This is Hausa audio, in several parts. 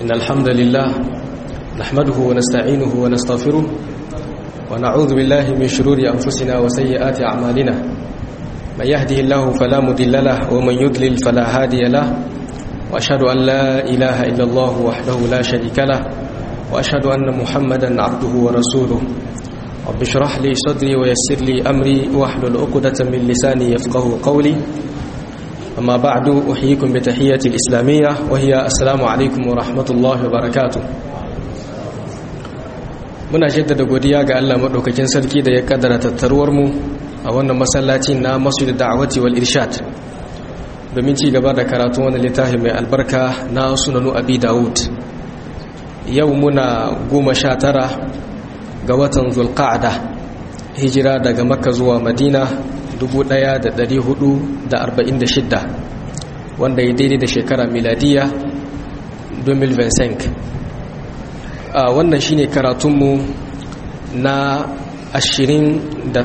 إن الحمد لله نحمده ونستعينه ونستغفره ونعوذ بالله من شرور أنفسنا وسيئات أعمالنا من يهده الله فلا مضل له ومن يضلل فلا هادي له وأشهد أن لا إله إلا الله وحده لا شريك له وأشهد أن محمدا عبده ورسوله رب اشرح لي صدري ويسر لي أمري واحلل عقدة من لساني يفقه قولي أما بعد أحييكم بتحية الإسلامية وهي السلام عليكم ورحمة الله وبركاته muna jaddada godiya ga Allah madaukakin sarki da ya kaddara tattaruwar mu a wannan masallaci na Masjid Da'wati wal Irshad domin ci gaba da karatu wannan littafi mai albarka na Sunanu Abi Dawud yau muna goma sha tara ga watan Zulqa'da hijira daga Makka zuwa Madina 1446 wanda ya daidai da shekara miladiya 2025 a wannan shine karatunmu na 28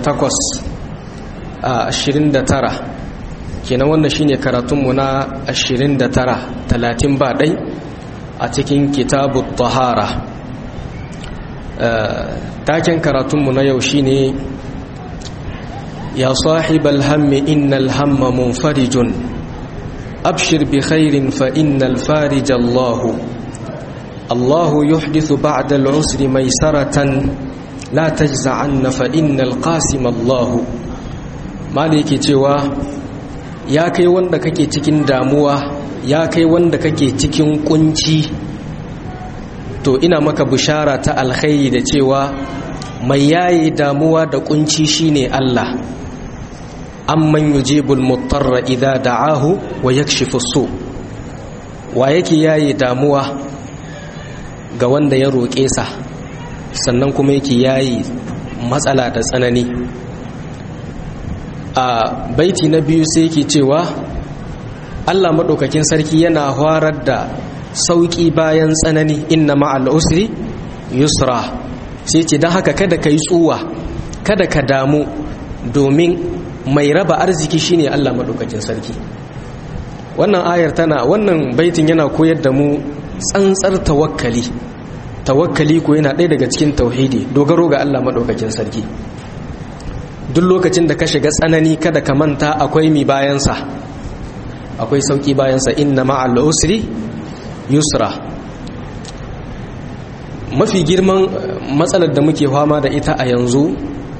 a 29 kenan wannan shine karatunmu na 29 30 ba dai a cikin kitabu tahara taken karatunmu na yau shine يا صاحب الهم إن الهم منفرج أبشر بخير فإن الفارج الله الله يحدث بعد العسر ميسرة لا تجزعن فإن القاسم الله maliki cewa ya kai wanda kake cikin damuwa ya kai wanda kake cikin kunci to ina maka bishara ta alkhairi da cewa mai yayi damuwa da kunci shine Allah amman yujibul mutarra idza da'ahu wa yakshifu su wa yake yayi damuwa ga wanda ya roƙe sa sannan kuma yake yayi matsala da tsanani a baiti na biyu sai yake cewa Allah madaukakin sarki yana horar da sauki bayan tsanani inna ma'al usri yusra sai ce don haka kada ka yi tsuwa kada ka damu domin mai raba arziki shine Allah madaukakin sarki wannan ayar tana wannan baitin yana koyar da mu tsantsar tawakkali tawakkali ko yana ɗaya daga cikin tauhidi dogaro ga Allah madaukakin sarki duk lokacin da ka shiga tsanani kada ka manta akwai mi bayansa akwai sauki bayansa inna ma'al usri yusra mafi girman matsalar da muke fama da ita a yanzu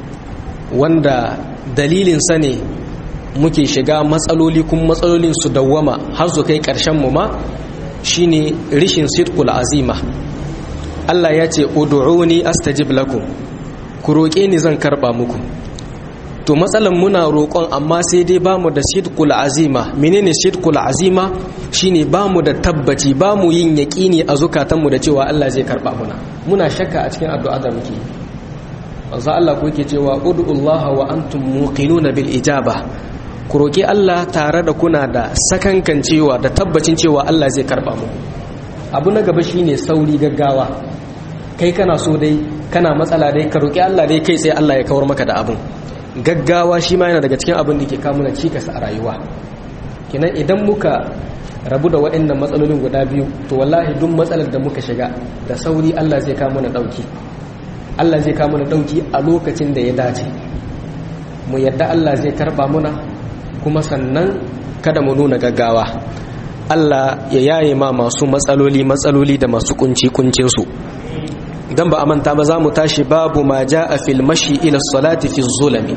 wanda dalilinsa ne muke shiga matsaloli kuma matsalolin su dawwama har su kai ƙarshen mu ma shine rishin sidqul azima Allah ya ce ud'uni astajib lakum ku roƙe ni zan karba muku to matsalan muna roƙon amma sai dai bamu da sidqul azima menene sidqul azima shine bamu da tabbaci bamu yin yaƙini a zukatanmu da cewa Allah zai karba muna muna shakka a cikin addu'a da muke wanzu Allah ku yake cewa ud'ullaha wa antum muqinuna bil ijaba ku roki Allah tare da kuna da sakankan cewa da tabbacin cewa Allah zai karba mu abu na gaba shine sauri gaggawa kai kana so dai kana matsala dai ka roki Allah dai kai sai Allah ya kawar maka da abun gaggawa shi ma yana daga cikin abin da ke kawo mana cikas a rayuwa kenan idan muka rabu da waɗannan matsalolin guda biyu to wallahi duk matsalar da muka shiga da sauri Allah zai kawo mana dauki Allah zai kawo mana dauki a lokacin da ya dace mu yadda Allah zai karba muna kuma sannan kada mu nuna gaggawa Allah ya yaye ma masu matsaloli matsaloli da masu kunci kuncin su dan ba a manta ba za mu tashi babu ma jaa fil mashi ila salati fi zulami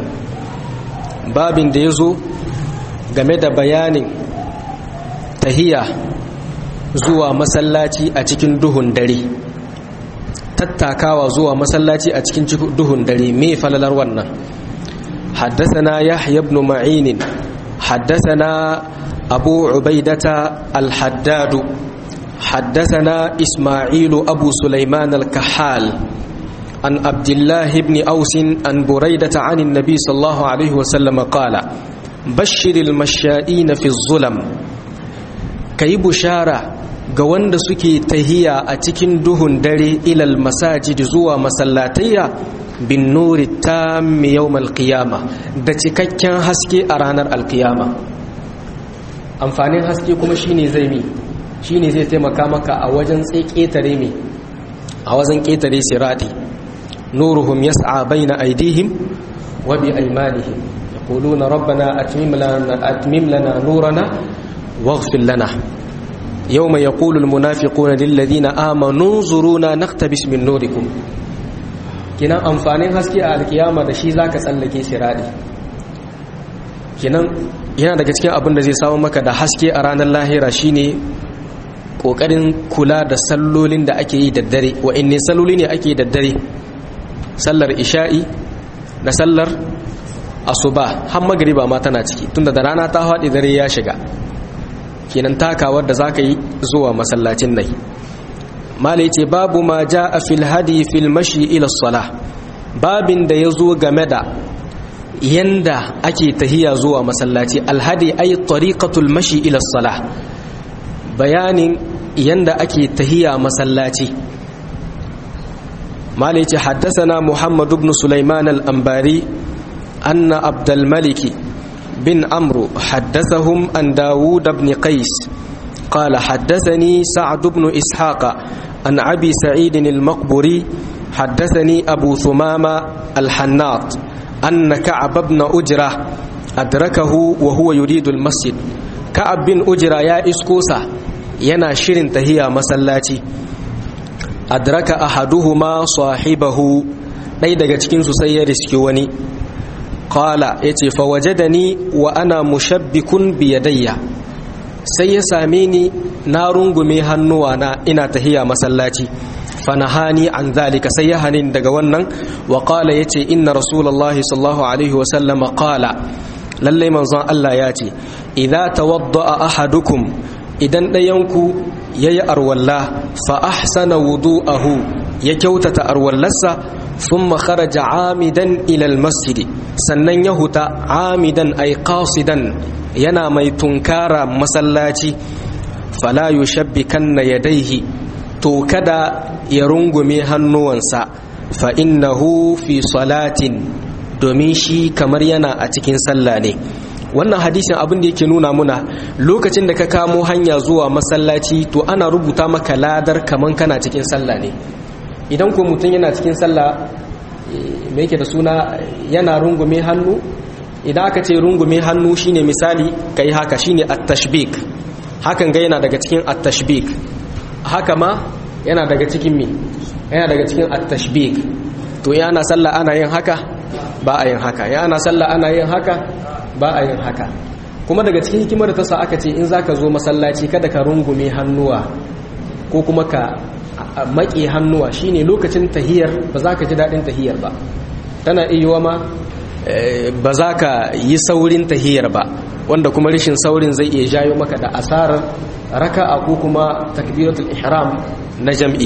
babin da yazo game da bayanin tahiya zuwa masallaci a cikin duhun dare tattakawa zuwa masallaci a cikin duhun dare me falalar wannan حدثنا يحيى بن معين حدثنا أبو عبيدة الحداد حدثنا إسماعيل أبو سليمان الكحال عن عبد الله بن أوس عن بريدة عن النبي صلى الله عليه وسلم قال بشر المشائين في الظلم كي بشارة ga wanda suke tahiya a cikin duhun dare ilal masajid zuwa masallatayya bin nuri tammi yawmal qiyama da cikakken haske a ranar alkiyama amfanin haske kuma shine zai mi shine zai taimaka maka a wajen ƙetare mai a wajen ƙetare sirati nuruhum yas'a baina aydihim wa bi aymanihim yaquluna rabbana atmim lana atmim lana nurana waghfir lana yawma yaqulu almunafiquna lil ladina amanu zuruna naqtabis min nurikum kinan amfanin haske a alkiyama da shi zaka tsallake sirati kinan yana daga cikin abin da zai samu maka da haske a ranar lahira shine kokarin kula da sallolin da ake yi da dare wa'inne salloli ne ake yi da dare sallar isha'i da sallar asuba har magariba ma tana ciki tunda da rana ta haɗe dare ya shiga kenan takawar da zaka yi zuwa masallacin nai malai ce babu ma ja a fil hadi fil mashi ila sala babin da ya zo game da yanda ake tahiya zuwa masallaci alhadi ay tariqatul mashi ila sala bayanin yanda ake tahiya masallaci malai ce haddasana muhammad ibn sulaiman al-ambari anna abdul maliki bin amru haddasahum an dawud ibn qais قال حدثني سعد بن إسحاق عن أبي سعيد المقبري حدثني أبو ثمامة الحناط أن كعب بن أجرة أدركه وهو يريد المسجد كعب بن أجرة يا إسكوسا yana shirin tahiya masallaci adraka ahaduhuma sahibahu ɗaya daga cikinsu sai ya riski wani qala yace fa wajadani wa ana mushabbikun biyadayya sai ya same ni na rungume hannuwana ina tahiya masallaci fanahani an zalika sai ya hanin daga wannan wa qala yace inna rasulullahi sallallahu alaihi wa sallama qala lalle manzon Allah ya ce idza tawadda ahadukum idan ɗayanku ya yi arwalla fa ahsana wudu'ahu ya kyautata arwallarsa sun makaraja amidan ilal masjidi sannan ya huta amidan ay qasidan yana mai tunkara masallaci fala yushabbikanna yadaihi to kada ya rungume hannuwansa fa innahu fi salatin domin shi kamar yana a cikin sallah ne wannan hadisin abin da yake nuna muna lokacin da ka kamo hanya zuwa masallaci to ana rubuta maka ladar kaman kana cikin sallah ne idan ko mutum yana cikin sallah me yake da suna yana rungume hannu idan aka ce rungume hannu shine misali kai haka shine at-tashbik hakan ga yana daga cikin at-tashbik haka ma yana daga cikin me yana daga cikin at-tashbik to yana sallah ana yin haka ba a yin haka yana sallah ana yin haka ba a yin haka kuma daga cikin hikimar da ta sa aka ce in zaka zo masallaci kada ka rungume hannuwa ko kuma ka maƙe hannuwa shine lokacin tahiyar ba za ka ji daɗin tahiyar ba tana iya ma ba za ka yi saurin tahiyar ba wanda kuma rashin saurin zai iya jayo maka da asarar raka'a ko kuma takbiratul ihram na jam'i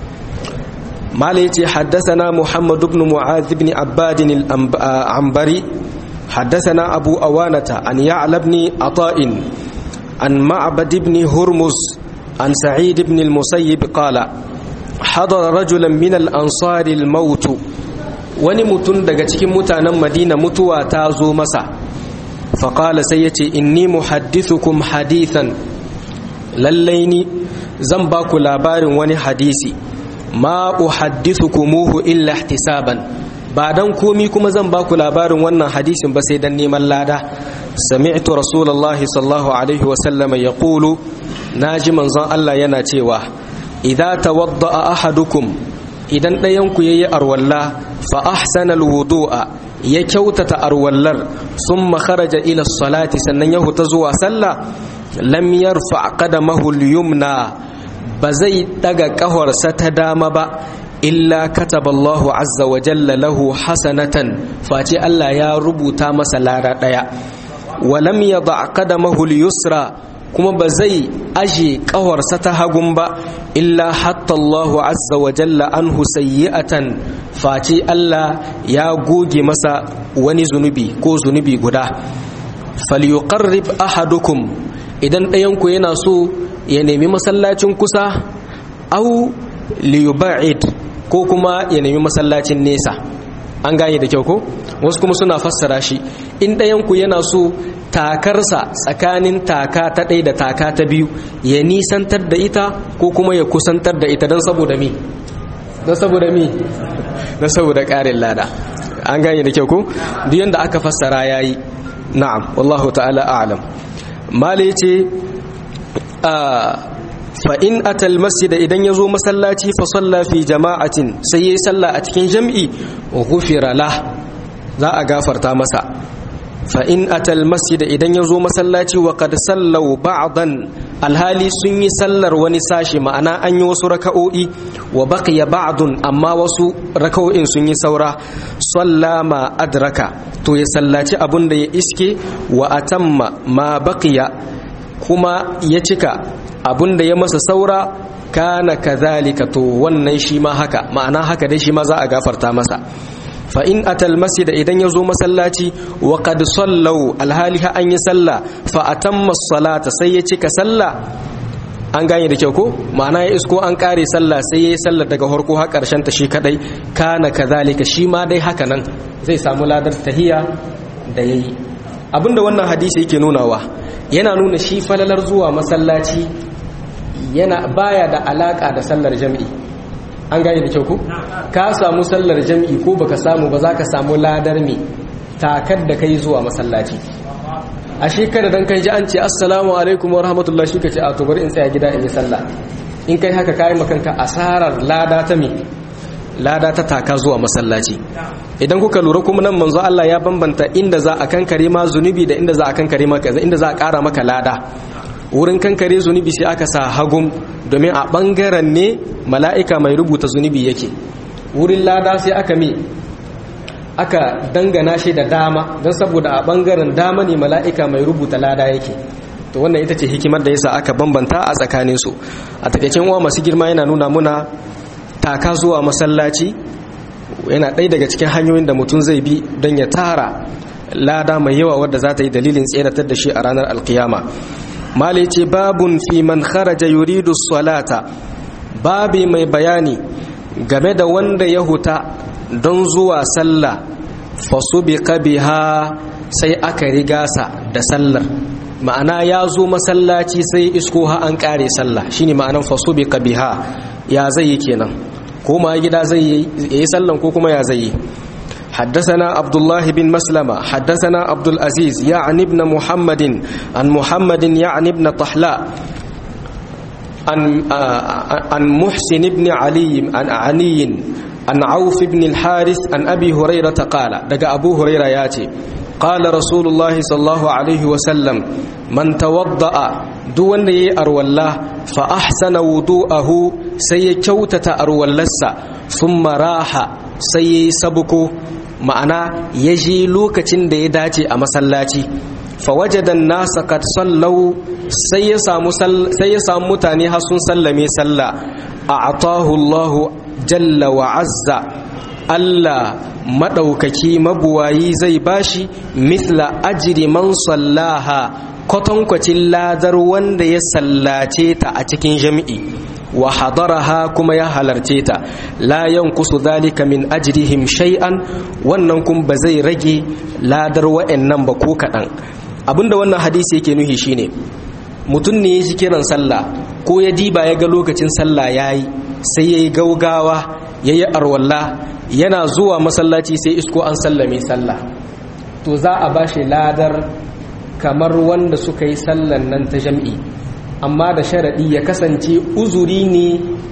mala yace haddathana muhammad ibn mu'adh ibn abbad al-anbari حدثنا أبو أوانة عن يعلى بن عطاء عن معبد بن هرمز عن سعيد بن المسيب قال حضر رجلا من الأنصار الموت wani mutum daga cikin mutanen madina mutuwa ta zo masa faƙala sai ya ce inni muhaddithukum hadithan lallai ni zan ba ku labarin wani hadisi ma uhaddithukumuhu illa ihtisaban ba dan komi kuma zan ba ku labarin wannan hadisin ba sai dan neman lada sami'tu rasulullahi sallallahu alaihi wa sallama yaqulu naji manzon Allah yana cewa idza tawadda'a ahadukum idan ɗayan ku yayi arwalla fa ahsana alwudu'a ya kyautata arwallar thumma kharaja ila salati sannan ya huta zuwa sallah lam yarfa qadamahu al-yumna ba zai daga kahorsa ta dama ba illa kataballahu azza wa jalla lahu hasanatan face Allah ya rubuta masa lara daya walam yada qadamahu al-yusra kuma ba zai aje kawarsa ta hagun ba illa hatta Allahu azza wa jalla anhu sayyi'atan face Allah ya goge masa wani zunubi ko zunubi guda falyuqarrib ahadukum idan ɗayan ku yana so ya nemi masallacin kusa au liyuba'id ko kuma ya nemi masallacin nesa an gane da kyau ko wasu kuma suna fassara shi in ɗayanku yana so takarsa tsakanin taka ta ɗaya da taka ta biyu ya nisantar da ita ko kuma ya kusantar da ita don saboda mi don saboda mi don saboda ƙarin lada an gane da kyau ko duk yanda aka fassara yayi na'am wallahu ta'ala a'lam mala ce fa in atal masjida idan yazo masallaci fa salla fi jama'atin sai yayi salla a cikin jam'i ghufira lah za a gafarta masa fa in atal masjida idan yazo masallaci wa qad sallau ba'dan alhali sun yi sallar wani sashi ma'ana an yi wasu raka'o'i wa baqiya ba'dun amma wasu raka'o'in sun yi saura sallama adraka to ya sallaci abun da ya iske wa atamma ma baqiya kuma ya cika abun da ya masa saura kana kazalika to wannan shi ma haka ma'ana haka dai shi ma za a gafarta masa fa in atal masjid idan ya zo masallaci wa qad sallau alhali ha an yi sallah fa atamma salata sai ya cika sallah an gane da kyau ko ma'ana ya isko an kare sallah sai ya yi sallah daga harko har karshen ta shi kadai kana kazalika shi ma dai haka nan zai samu ladar tahiya da yayi abinda wannan hadisi yake nunawa yana nuna shi falalar zuwa masallaci yana baya da alaka da sallar jami'i an gane da kyau ku ka samu sallar jami'i ko baka samu ba za ka samu ladar me takar da kai zuwa masallaci a shekara dan kai ji an ce assalamu alaikum wa rahmatullahi shi ka ce a to bari in tsaya gida in yi sallah in kai haka kai makanka asarar lada ta me lada ta taka zuwa masallaci idan kuka lura kuma nan manzo Allah ya bambanta inda za a kankare ma zunubi da inda za a kankare maka inda za a kara maka lada wurin kankare zunubi sai aka sa hagum domin a bangaren ne mala'ika mai rubuta zunubi yake wurin lada sai aka mi aka dangana shi da dama don saboda a bangaren dama ne mala'ika mai rubuta lada yake to wannan ita ce hikimar da yasa aka bambanta a tsakaninsu a takaicin uwa masu girma yana nuna muna taka zuwa masallaci yana ɗaya daga cikin hanyoyin da mutum zai bi don ya tara lada mai yawa wadda za ta yi dalilin tseratar da shi a ranar alkiyama mali ce babun fi man kharaja yuridu salata babi mai bayani game da wanda ya huta don zuwa sallah fasubiqa biha sai aka riga sa da sallar ma'ana ya zo masallaci sai isko ha an kare sallah shine ma'anan fasubiqa biha ya zai yi kenan ko ma gida zai yi sallan ko kuma ya zai yi حدثنا عبد الله بن مسلمة حدثنا عبد العزيز يعني ابن محمد عن محمد يعني ابن طحلاء عن عن محسن بن علي عن علي عن عوف بن الحارث عن أبي هريرة قال دقى أبو هريرة ياتي قال رسول الله صلى الله عليه وسلم من توضأ دون أروى الله فأحسن وضوءه سيكوتة أروى اللسة ثم راح سيسبكو ma'ana ya je lokacin da ya dace a masallaci fawajadan nasa kad sallau sai ya samu sai ya samu mutane har sun sallame sallah a'tahu Allah jalla wa azza Allah madaukaki mabuwayi zai bashi mithla ajri man sallaha kwatankwacin ladar wanda ya sallace ta a cikin jami'i wa hadaraha kuma ya halarce ta la yankusu dhalika min ajrihim shay'an wannan kun ba zai rage ladar wa'annan ba ko kadan abinda wannan hadisi yake nuhi shine mutum ne ya ji kiran sallah ko ya diba ya ga lokacin sallah yayi sai yayi gaugawa yayi arwalla yana zuwa masallaci sai isko an sallame sallah to za a bashi ladar kamar wanda suka yi sallan nan ta jam'i amma da sharaɗi ya kasance uzuri ne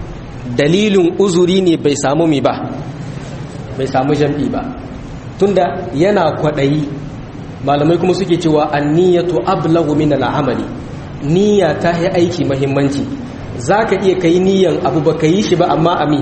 dalilin uzuri ne bai samu mi ba bai samu jam'i ba tunda yana kwaɗayi malamai kuma suke cewa anniyatu ablagu min al'amali niyya ta yi aiki mahimmanci za ka iya kai niyyan abu ba ka yi shi ba amma ami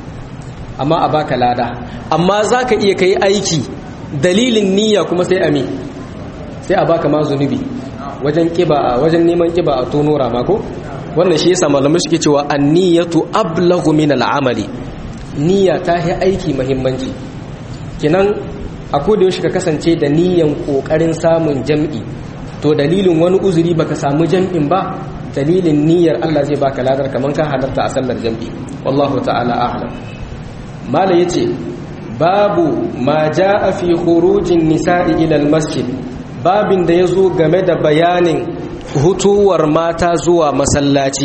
amma a baka lada amma za ka iya kai aiki dalilin niyya kuma sai ami sai a baka ma zunubi wajen kiba wajen neman kiba a tono rama ko wannan shi yasa malamai suke cewa anniyatu ablagu min al'amali niyya ta yi aiki muhimmanci kinan a koda yaushe ka kasance da niyyan kokarin samun jam'i to dalilin wani uzuri baka samu jam'in ba dalilin niyyar Allah zai baka ladar kaman ka halarta a sallar jam'i wallahu ta'ala a'lam mala yace babu ma ja'a fi khurujin nisa'i ila masjid babin da yazo game da bayanin hutuwar mata zuwa masallaci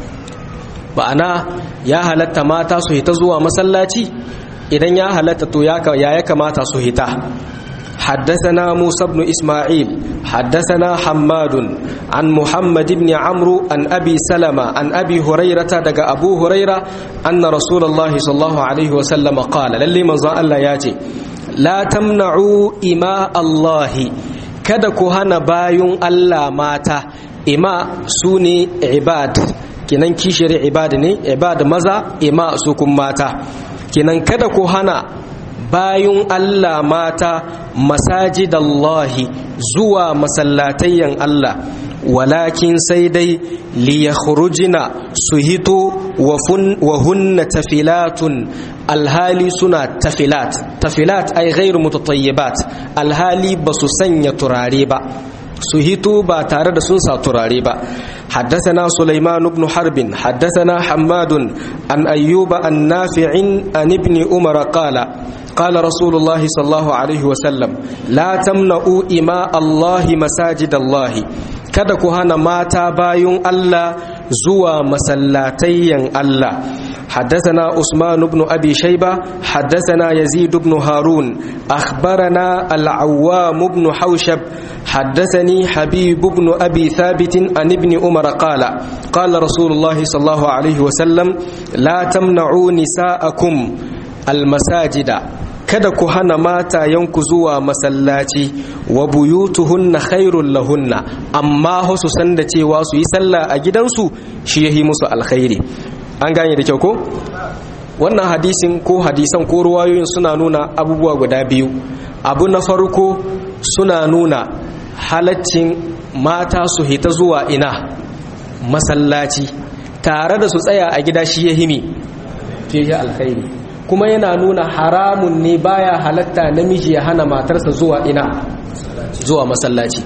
ba'ana ya halatta mata su hita zuwa masallaci idan ya halatta to ya ya kamata su hita حدثنا موسى بن إسماعيل حدثنا حماد عن محمد بن عمرو عن أبي سلمة عن أبي هريرة دق أبو هريرة أن رسول الله صلى الله عليه وسلم قال للي من الله ياتي لا تمنعوا إماء الله kada ku hana bayun Allah mata ima su ne ibad kinan kishiyar ibad ne ibad maza ima su kun mata kinan kada ku hana bayun Allah mata masajidallahi zuwa masallatayyan Allah walakin sai dai liyakhrujina su hito wa hunna tafilatun alhali suna tafilat tafilat ay ghairu mutatayyibat alhali basu sanya turare ba su hito ba tare da sun sa turare ba حدثنا سليمان بن حرب حدثنا حماد عن أيوب عن نافع عن ابن عمر قال قال رسول الله صلى الله عليه وسلم لا تمنعوا إماء الله مساجد الله kada ku hana mata bayun Allah zuwa masallatayen Allah حدثنا عثمان بن أبي شيبة حدثنا يزيد بن هارون أخبرنا العوام بن حوشب حدثني حبيب بن أبي ثابت عن ابن عمر قال قال رسول الله صلى الله عليه وسلم لا تمنعوا نساءكم المساجد kada ku hana matayenku zuwa masallaci wa buyutuhunna khairul lahunna amma su san da cewa su yi sallah a gidansu shi yahi musu alkhairi an gane da kyau ko wannan hadisin ko hadisan ko ruwayoyin suna nuna abubuwa guda biyu abu na farko suna nuna halaccin mata su hita zuwa ina masallaci tare da su tsaya a gida shi ya himi fiye alkhairi kuma yana nuna haramun ne baya halatta namiji ya hana matarsa zuwa ina zuwa masallaci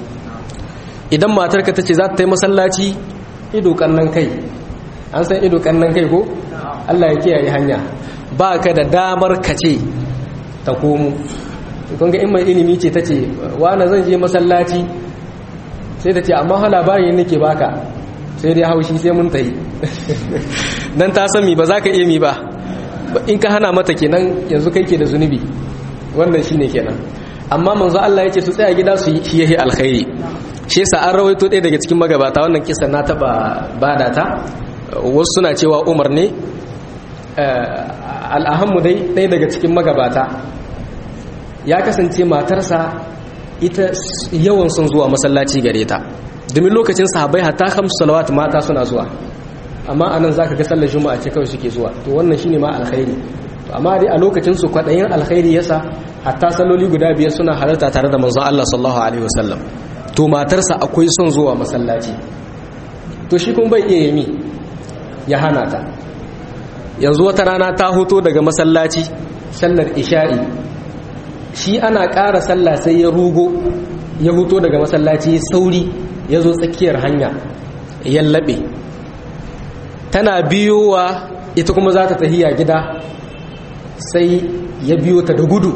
idan matarka ta ce za ta yi masallaci ido kannan kai an san ido kannan kai ko Allah ya kiyaye hanya ba ka da damar ka ce ta komo kun ga in mai ilimi ce ta ce wani zan je masallaci sai ta ce amma ha labarin nake baka sai dai haushi sai mun tayi dan ta san mi ba za ka iya mi ba in ka hana mata kenan yanzu kai ke da zunubi wannan shine kenan amma manzo Allah ya ce su tsaya gida su yi yahi alkhairi shi yasa an rawaito ɗaya daga cikin magabata wannan kisa na taba bada ta wasu suna cewa Umar ne al'ahammu dai ɗaya daga cikin magabata ya kasance matarsa ita yawan sun zuwa masallaci gare ta domin lokacin sahabai hatta hamsu salawat mata suna zuwa amma anan zaka ga sallar juma'a ce kawai suke zuwa to wannan shine ma alkhairi to amma dai a lokacin su kwadayin alkhairi yasa hatta salloli guda biyar suna halarta tare da manzon Allah sallallahu alaihi wasallam to matarsa akwai son zuwa masallaci to shi kuma bai iya yimi ya hana ta yanzu wata rana ta hoto daga masallaci sallar isha'i shi ana ƙara sallah sai ya rugo ya hoto daga masallaci sauri ya zo tsakiyar hanya ya laɓe tana biyowa ita kuma za ta tahiya gida sai ya biyo ta da gudu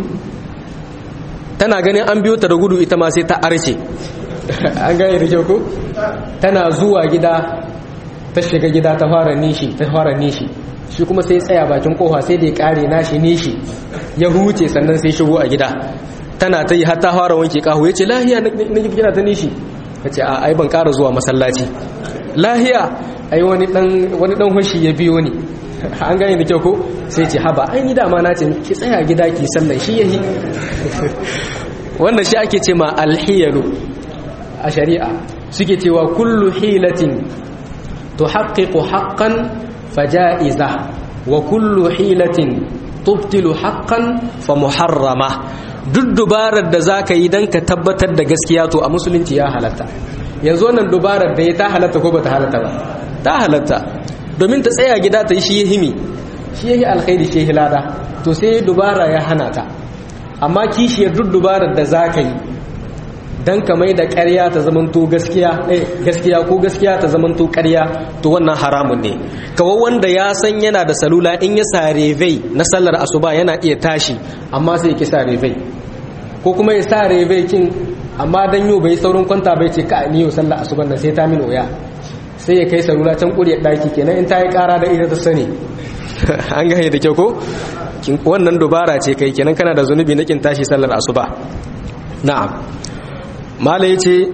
tana ganin an biyo ta da gudu ita ma sai ta arce an gane da kyau ko tana zuwa gida ta shiga gida ta fara nishi ta fara nishi shi kuma sai tsaya bakin kofa sai da ya kare nashi nishi ya huce sannan sai shigo a gida tana ta yi har ta fara wanke kahu ya ce lahiya na gina ta nishi ta ce a ai ban kara zuwa masallaci lahiya ai wani dan hushi ya biyo ni an gane da kyau ko sai ce haba ai ni dama na ce ki tsaya gida ki sallan shi yahi wannan shi ake ce ma alhiyalu a shari'a suke cewa kullu hilatin tuhaqqiqu haqqan faja'iza wa kullu hilatin tubtilu haqqan fa muharrama duk dubarar da zaka yi dan ka tabbatar da gaskiya to a musulunci ya halatta yanzu wannan dubarar da ya ta halatta ko bata halatta ba ta halatta domin ta tsaya gida ta yi shi himi shi yahi alkhairi shi yahi lada to sai dubara ya hana ta amma kishiyar duk dubarar da zaka yi dan ka mai da ƙarya ta zamanto gaskiya eh gaskiya ko gaskiya ta zamanto ƙarya to wannan haramun ne kawai wanda ya san yana da salula in ya sare vei na sallar asuba yana iya tashi amma sai ya ki sare vei ko kuma ya sare vei kin amma dan yau bai saurin kwanta bai ce ka ni yau sallar asuban nan sai ta min oya sai ya kai salula can kuriyar daki kenan in ta yi kara da ita ta sani an gane da kyau ko wannan dubara ce kai kenan kana da zunubi na kin tashi sallar asuba na'am mala yace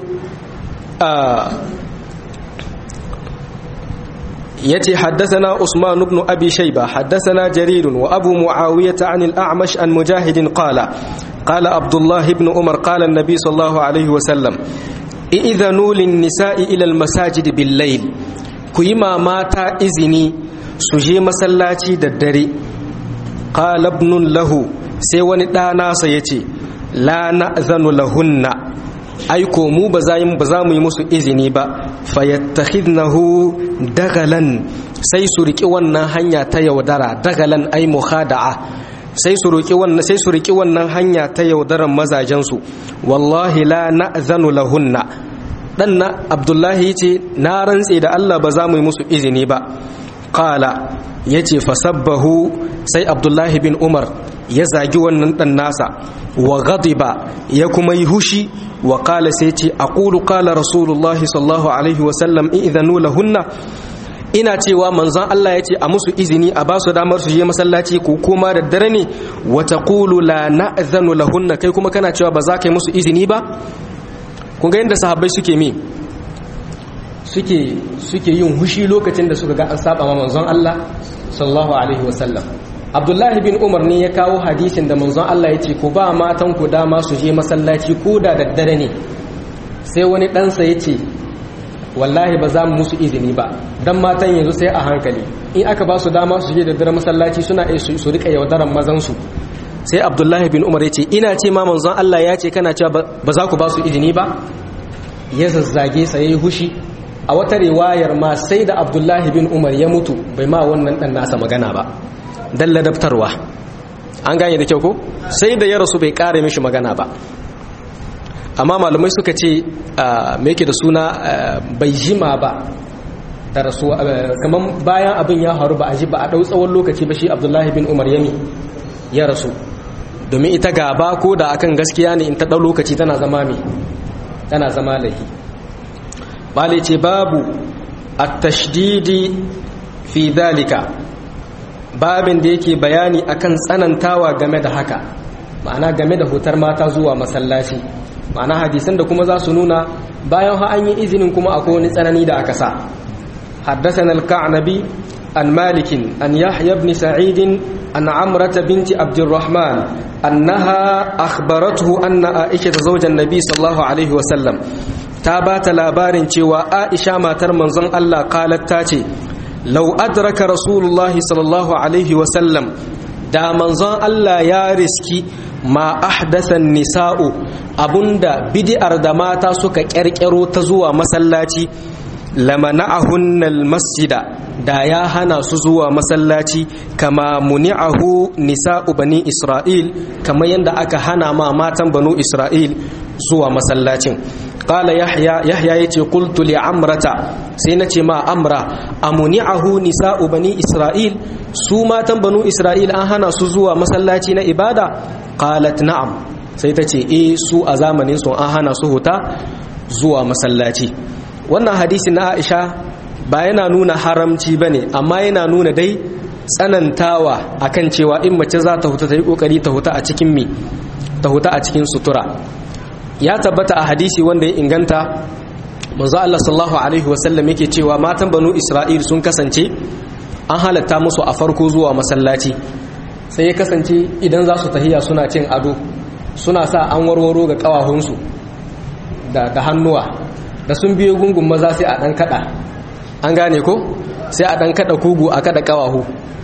yace haddathana usman ibn abi shayba haddathana jarir wa abu muawiyah an al-a'mash an mujahid qala qala abdullah ibn umar qala an-nabi sallallahu alayhi wa sallam idhanu lin-nisa'i ila al-masajid bil-layl ku yi mata izini su je masallaci da dare qala ibn lahu sai wani ɗana sa yace la na'zanu lahunna aiko mu ba za mu yi musu izini ba fayattakhidnahu dagalan sai su riki wannan hanya ta yaudara dagalan ai mukhada'a sai su riki wannan sai su riki wannan hanya ta yaudaran mazajen su wallahi la na'zanu lahunna dan na abdullahi yace na rantse da Allah ba za mu yi musu izini ba qala yace fasabbahu sai abdullahi bin umar ya zagi wannan dan nasa wa ghadiba ya kuma yi hushi wa qala sai ce aqulu qala rasulullahi sallallahu alaihi wa sallam idhanu lahunna ina cewa manzon Allah ya ce a musu izini a ba su damar su je masallaci ko kuma da dare ne wa taqulu la na'zanu lahunna kai kuma kana cewa ba za ka yi musu izini ba kun ga yadda sahabbai suke mi suke suke yin hushi lokacin da suka ga an saba ma manzon Allah sallallahu alaihi wa sallam abdullahi bin umar ne ya kawo hadisin da manzon Allah ya ce ku ba matan ku dama su je masallaci ko da daddare ne sai wani ɗansa ya ce wallahi ba za mu musu izini ba don matan yanzu sai a hankali in aka ba su dama su je daddare masallaci suna iya su rika yaudaran mazansu sai abdullahi bin umar ya ce ina ce ma manzon Allah ya ce kana cewa ba za ku ba su izini ba ya zazzage sa yayi hushi a wata riwayar ma sai da abdullahi bin umar ya mutu bai ma wannan dan nasa magana ba dan ladabtarwa an gane da kyau ko sai da ya rasu bai kare mishi magana ba amma malamai suka ce me yake da suna bai jima ba da rasuwa kamar bayan abin ya faru ba a ji ba a ɗau tsawon lokaci ba shi abdullahi bin umar yami ya rasu domin ita gaba ko da akan gaskiya ne in ta ɗau lokaci tana zama mai tana zama lahi bale ce babu at-tashdidi fi dalika babin da yake bayani akan tsanantawa game da haka ma'ana game da hutar mata zuwa masallaci ma'ana hadisan da kuma za su nuna bayan ha an yi izinin kuma akwai wani tsanani da aka sa حدثنا الكعنبي عن مالك عن يحيى بن سعيد عن عمرة بنت عبد الرحمن أنها أخبرته أن عائشة زوج النبي صلى الله عليه وسلم تابات لابارن cewa Aisha matar manzon Allah qalat tace law adraka rasulullahi sallallahu alaihi wasallam da manzon Allah ya riski ma ahdathan nisa'u abunda bid'ar da mata suka kyarkyaro ta zuwa masallaci lamana'ahunnal masjida da ya hana su zuwa masallaci kama muni'ahu nisa'u bani isra'il kama yadda aka hana ma matan banu isra'il zuwa masallacin qala yahya yahya yace qultu li amrata sai nace ma amra amuni'ahu nisa'u bani isra'il su matan banu isra'il an hana su zuwa masallaci na ibada qalat na'am sai tace eh su a zamanin su an hana su huta zuwa masallaci wannan hadisi na aisha ba yana nuna haramci ba ne amma yana nuna dai tsanantawa akan cewa in mace za ta huta ta yi kokari ta huta a cikin mi ta huta a cikin sutura ya tabbata a hadisi wanda ya inganta manzo Allah sallallahu alaihi wasallam yake cewa matan banu Isra'il sun kasance an halatta musu a farko zuwa masallaci sai ya kasance idan za su tahiya suna cin ado suna sa an warwaro ga kawahunsu da da hannuwa da sun biyo gungun maza sai a ɗan kaɗa an gane ko sai a ɗan kaɗa kugu a kaɗa ƙawahu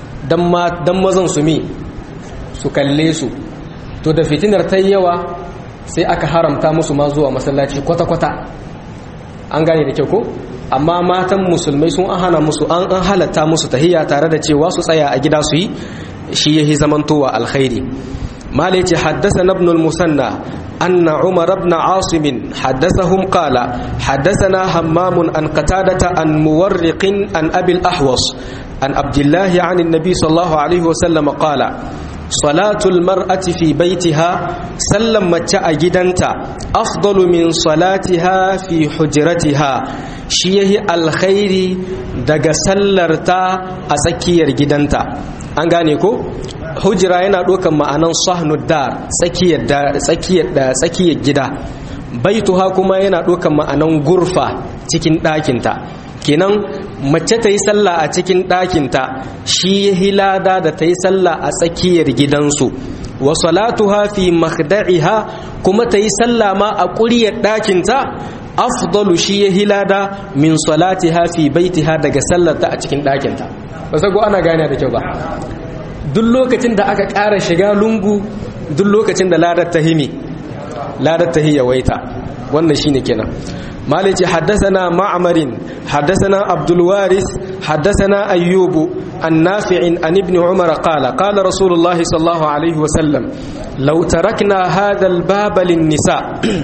don mazan su mi su kalle su to da fitinar ta yawa sai aka haramta musu ma zuwa masallaci kwata-kwata an gane da kyau ko amma matan musulmai sun an hana musu an an halatta musu tahiyya tare da cewa su tsaya a gida su yi shi yahi zamantowa alkhairi mala yace haddathana ibn al-musanna أن عمر بن عاصم حدثهم قال حدثنا همام عن قتادة عن مورق عن أبي الأحوص عن عبد الله عن النبي صلى الله عليه وسلم قال صلاة المرأة في بيتها سلم متى جدنتا أفضل من صلاتها في حجرتها شيه الخير دق سلرتا أسكير جدنتا أنغانيكو hujira yana ɗaukan ma'anan sahnu dar tsakiyar gida baituha kuma yana ɗaukan ma'anan gurfa cikin ɗakinta kenan mace ta yi sallah a cikin ɗakinta shi ya hilada da ta yi sallah a tsakiyar gidansu wa salatuha fi makhda'iha kuma ta yi sallah ma a ƙuryar ɗakinta afdalu shi ya hilada min salatiha fi baitiha daga sallarta a cikin ɗakinta ba sago ana gane da kyau ba duk lokacin da aka ƙara shiga lungu duk lokacin da ladar ta himi ladar ta yawaita wannan shine kenan مالك حدثنا معمر حدثنا عبد الوارث حدثنا أيوب النافع عن ابن عمر قال قال رسول الله صلى الله عليه وسلم لو تركنا هذا الباب للنساء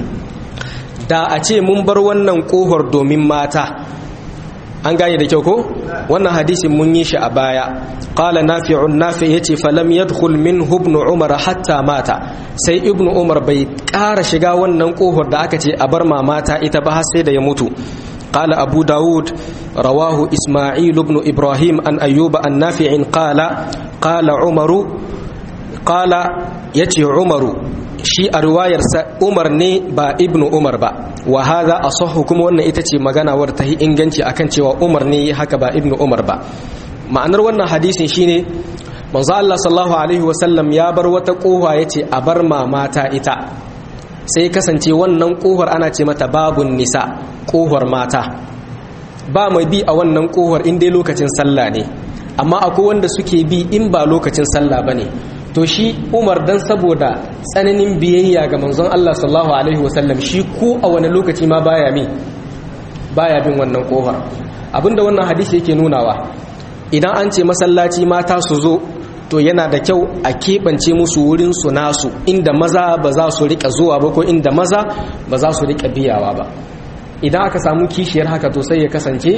da a ce mun bar wannan kohar domin mata an gane da kyau ko wannan hadisin mun yi shi a baya qala nafi'un nafi yace falam yadkhul min ibn umar hatta mata sai ibn umar bai ƙara shiga wannan kohar da aka ce a bar mamata ita ba har sai da ya mutu قال أبو داود رواه إسماعيل بن إبراهيم أن أيوب النافع قال قال عمر قال يتي عمر shi a riwayarsa umar ne ba ibnu umar ba wa hadha asahhu kuma wannan ita ce magana wadda ta yi inganci akan cewa umar ne haka ba ibnu umar ba ma'anar wannan hadisin shine manzo Allah sallallahu alaihi wasallam ya bar wata kofa yace a bar mamata ita sai kasance wannan kofar ana ce mata babun nisa kofar mata ba mai bi a wannan kofar in dai lokacin sallah ne amma akwai wanda suke bi in ba lokacin sallah bane to shi umar dan saboda tsananin biyayya ga manzon Allah sallallahu alaihi wasallam shi ko a wani lokaci ma baya mi baya bin wannan kofar abinda wannan hadisi yake nunawa idan an ce masallaci mata su zo to yana da kyau a keɓance musu wurin su nasu inda maza ba za su rika zuwa ba ko inda maza ba za su rika biyawa ba idan aka samu kishiyar haka to sai ya kasance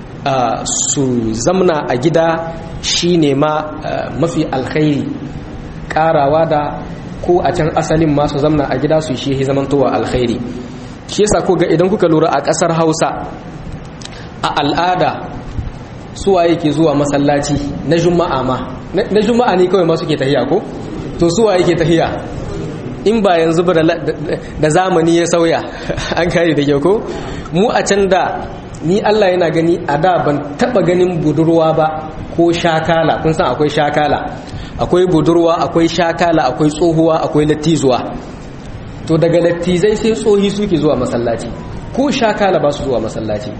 su zamna a gida shine ma mafi alkhairi karawa da ko a can asalin masu zamna a gida su shi zamantowa alkhairi shi yasa ko ga idan kuka lura a kasar hausa a al'ada suwa yake zuwa masallaci na juma'a ma na juma'a ne kawai ma suke tahiya ko to suwa yake tahiya in ba yanzu ba da zamani ya sauya an kare da kyau ko mu a can da ni Allah yana gani a da ban taba ganin budurwa ba ko shakala kun san akwai shakala akwai budurwa akwai shakala akwai tsohuwa akwai lattizuwa to daga lattizai sai tsohi suke zuwa masallaci ko shakala ba su zuwa masallaci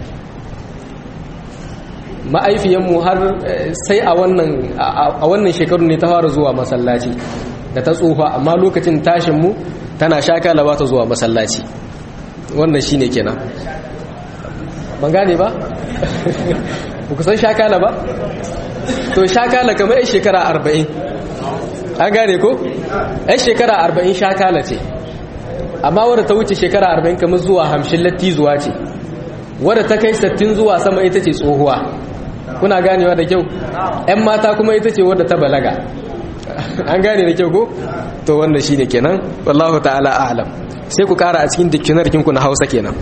ma'aifiyanmu har sai a wannan a wannan shekaru ne ta fara zuwa masallaci da ta tsufa amma lokacin tashinmu tana shakala ba ta zuwa masallaci wannan shine kenan ban gane ba ku san shakala ba to shakala kamar yan shekara arba'in an gane ko yan shekara arba'in shakala ce amma wadda ta wuce shekara arba'in kamar zuwa hamshin latti zuwa ce wadda ta kai sattin zuwa sama ita ce tsohuwa kuna ganewa da kyau yan mata kuma ita ce wadda ta balaga an gane da kyau ko to wannan shine kenan wallahu ta'ala a'lam sai ku kara a cikin dictionary ku na Hausa kenan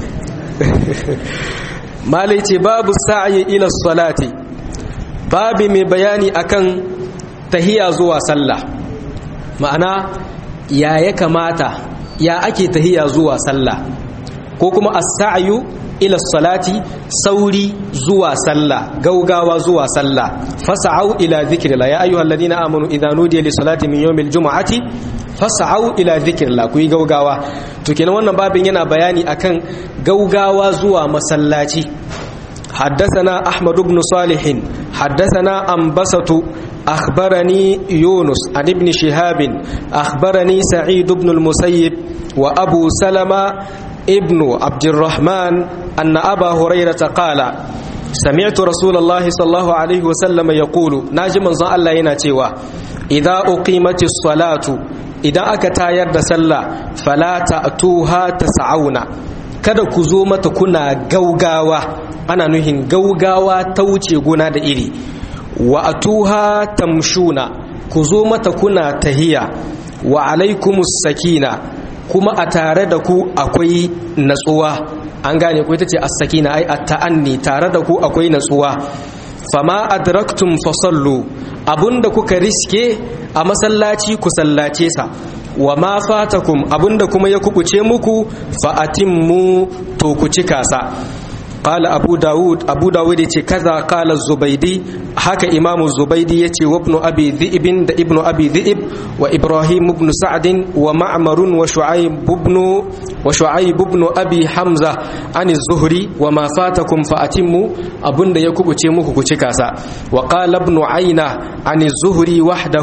malai ce babu sa'yi ila salati babi mai bayani akan tahiya zuwa sallah ma'ana ya ya kamata ya ake tahiya zuwa sallah ko kuma as-sa'yu ila salati sauri zuwa sallah gaugawa zuwa sallah fas'au ila dhikrillah ya ayyuhalladhina amanu idza nudiya lis salati min yawmil jumu'ati fas'au ila dhikrillah ku yi gaugawa to kenan wannan babin yana bayani akan gaugawa zuwa masallaci حدثنا أحمد بن صالح حدثنا أنبسط أخبرني يونس عن ابن شهاب أخبرني سعيد بن المسيب وأبو سلمة ابن عبد الرحمن أن أبا هريرة قال سمعت رسول الله صلى الله عليه وسلم يقول ناجم الله يناتيوا إذا أقيمت الصلاة idan aka tayar da sallah fala ta'tuha tas'auna kada ku zo mata kuna gaugawa ana nuhin gaugawa ta wuce gona da iri wa atuha tamshuna ku zo mata kuna tahiya wa alaikumus sakina kuma a tare da ku akwai natsuwa an gane ku ita ce as-sakina ai at-ta'anni tare da ku akwai natsuwa fama adraktum fasallu abunda kuka riske a masallaci ku sallace sa wa ma fatakum abunda kuma ya kubuce muku fa atimmu to ku cika sa قال أبو داود أبو داود يتي كذا قال الزبيدي حكى إمام الزبيدي يتي وابن أبي ذئب ابن أبي ذئب وإبراهيم بن سعد ومعمر وشعيب بن وشعيب بن أبي حمزة عن الزهري وما فاتكم فأتموا أبن يكب تيموك كتكاسا وقال ابن عينة عن الزهري وحده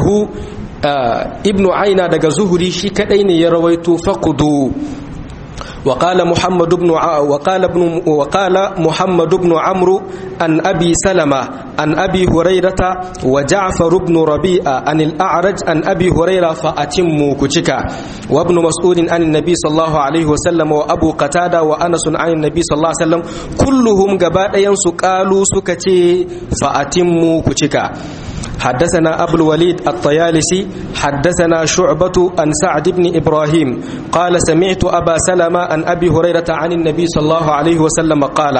آه ابن عينة دق زهري شكدين يرويت فقدوا وقال محمد بن ع... وقال ابن وقال محمد بن عمرو عن ابي سلمة عن ابي هريرة وجعفر بن ربيعة عن الاعرج عن ابي هريرة فاتموا كتشكا وابن مسعود عن النبي صلى الله عليه وسلم وابو قتادة وانس عن النبي صلى الله عليه وسلم كلهم غبا قالوا سكتي فاتموا كتشكا حدثنا أبو الوليد الطيالسي حدثنا شعبة عن سعد بن إبراهيم قال سمعت أبا سلمة عن أبي هريرة عن النبي صلى الله عليه وسلم قال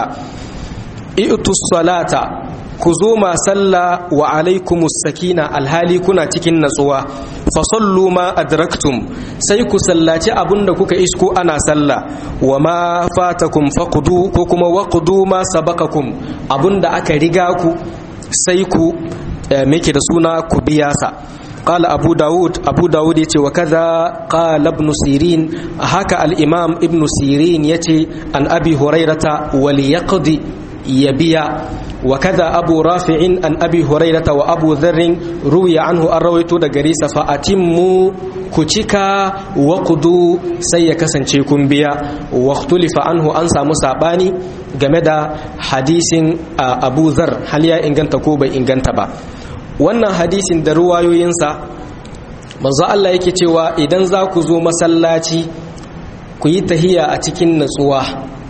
ائتوا الصلاة كزوما صلى وعليكم السكينة الهالي كنا تكن نسوا فصلوا ما أدركتم سيكو سلاتي أبن كوكا إسكو أنا صلى وما فاتكم فقدوا كوكما وقدوا ما سبقكم أبن أكا رقاكو سيكو meke da suna ku biya sa qala abu daud abu daud yace wa kaza qala ibn sirin haka al imam ibn sirin yace an abi hurairata wal yaqdi yabiya wa kaza abu rafi'in an abi hurairata wa abu dharr ruwiya anhu an rawaito da gare sa fa atimmu ku cika wa qudu sai ya kasance kun biya wa ikhtulifa anhu an samu sabani game da hadisin abu zar hal ya inganta ko bai inganta ba wannan hadisin da ruwayoyinsa manzo Allah yake cewa idan za ku zo masallaci ku yi tahiya a cikin natsuwa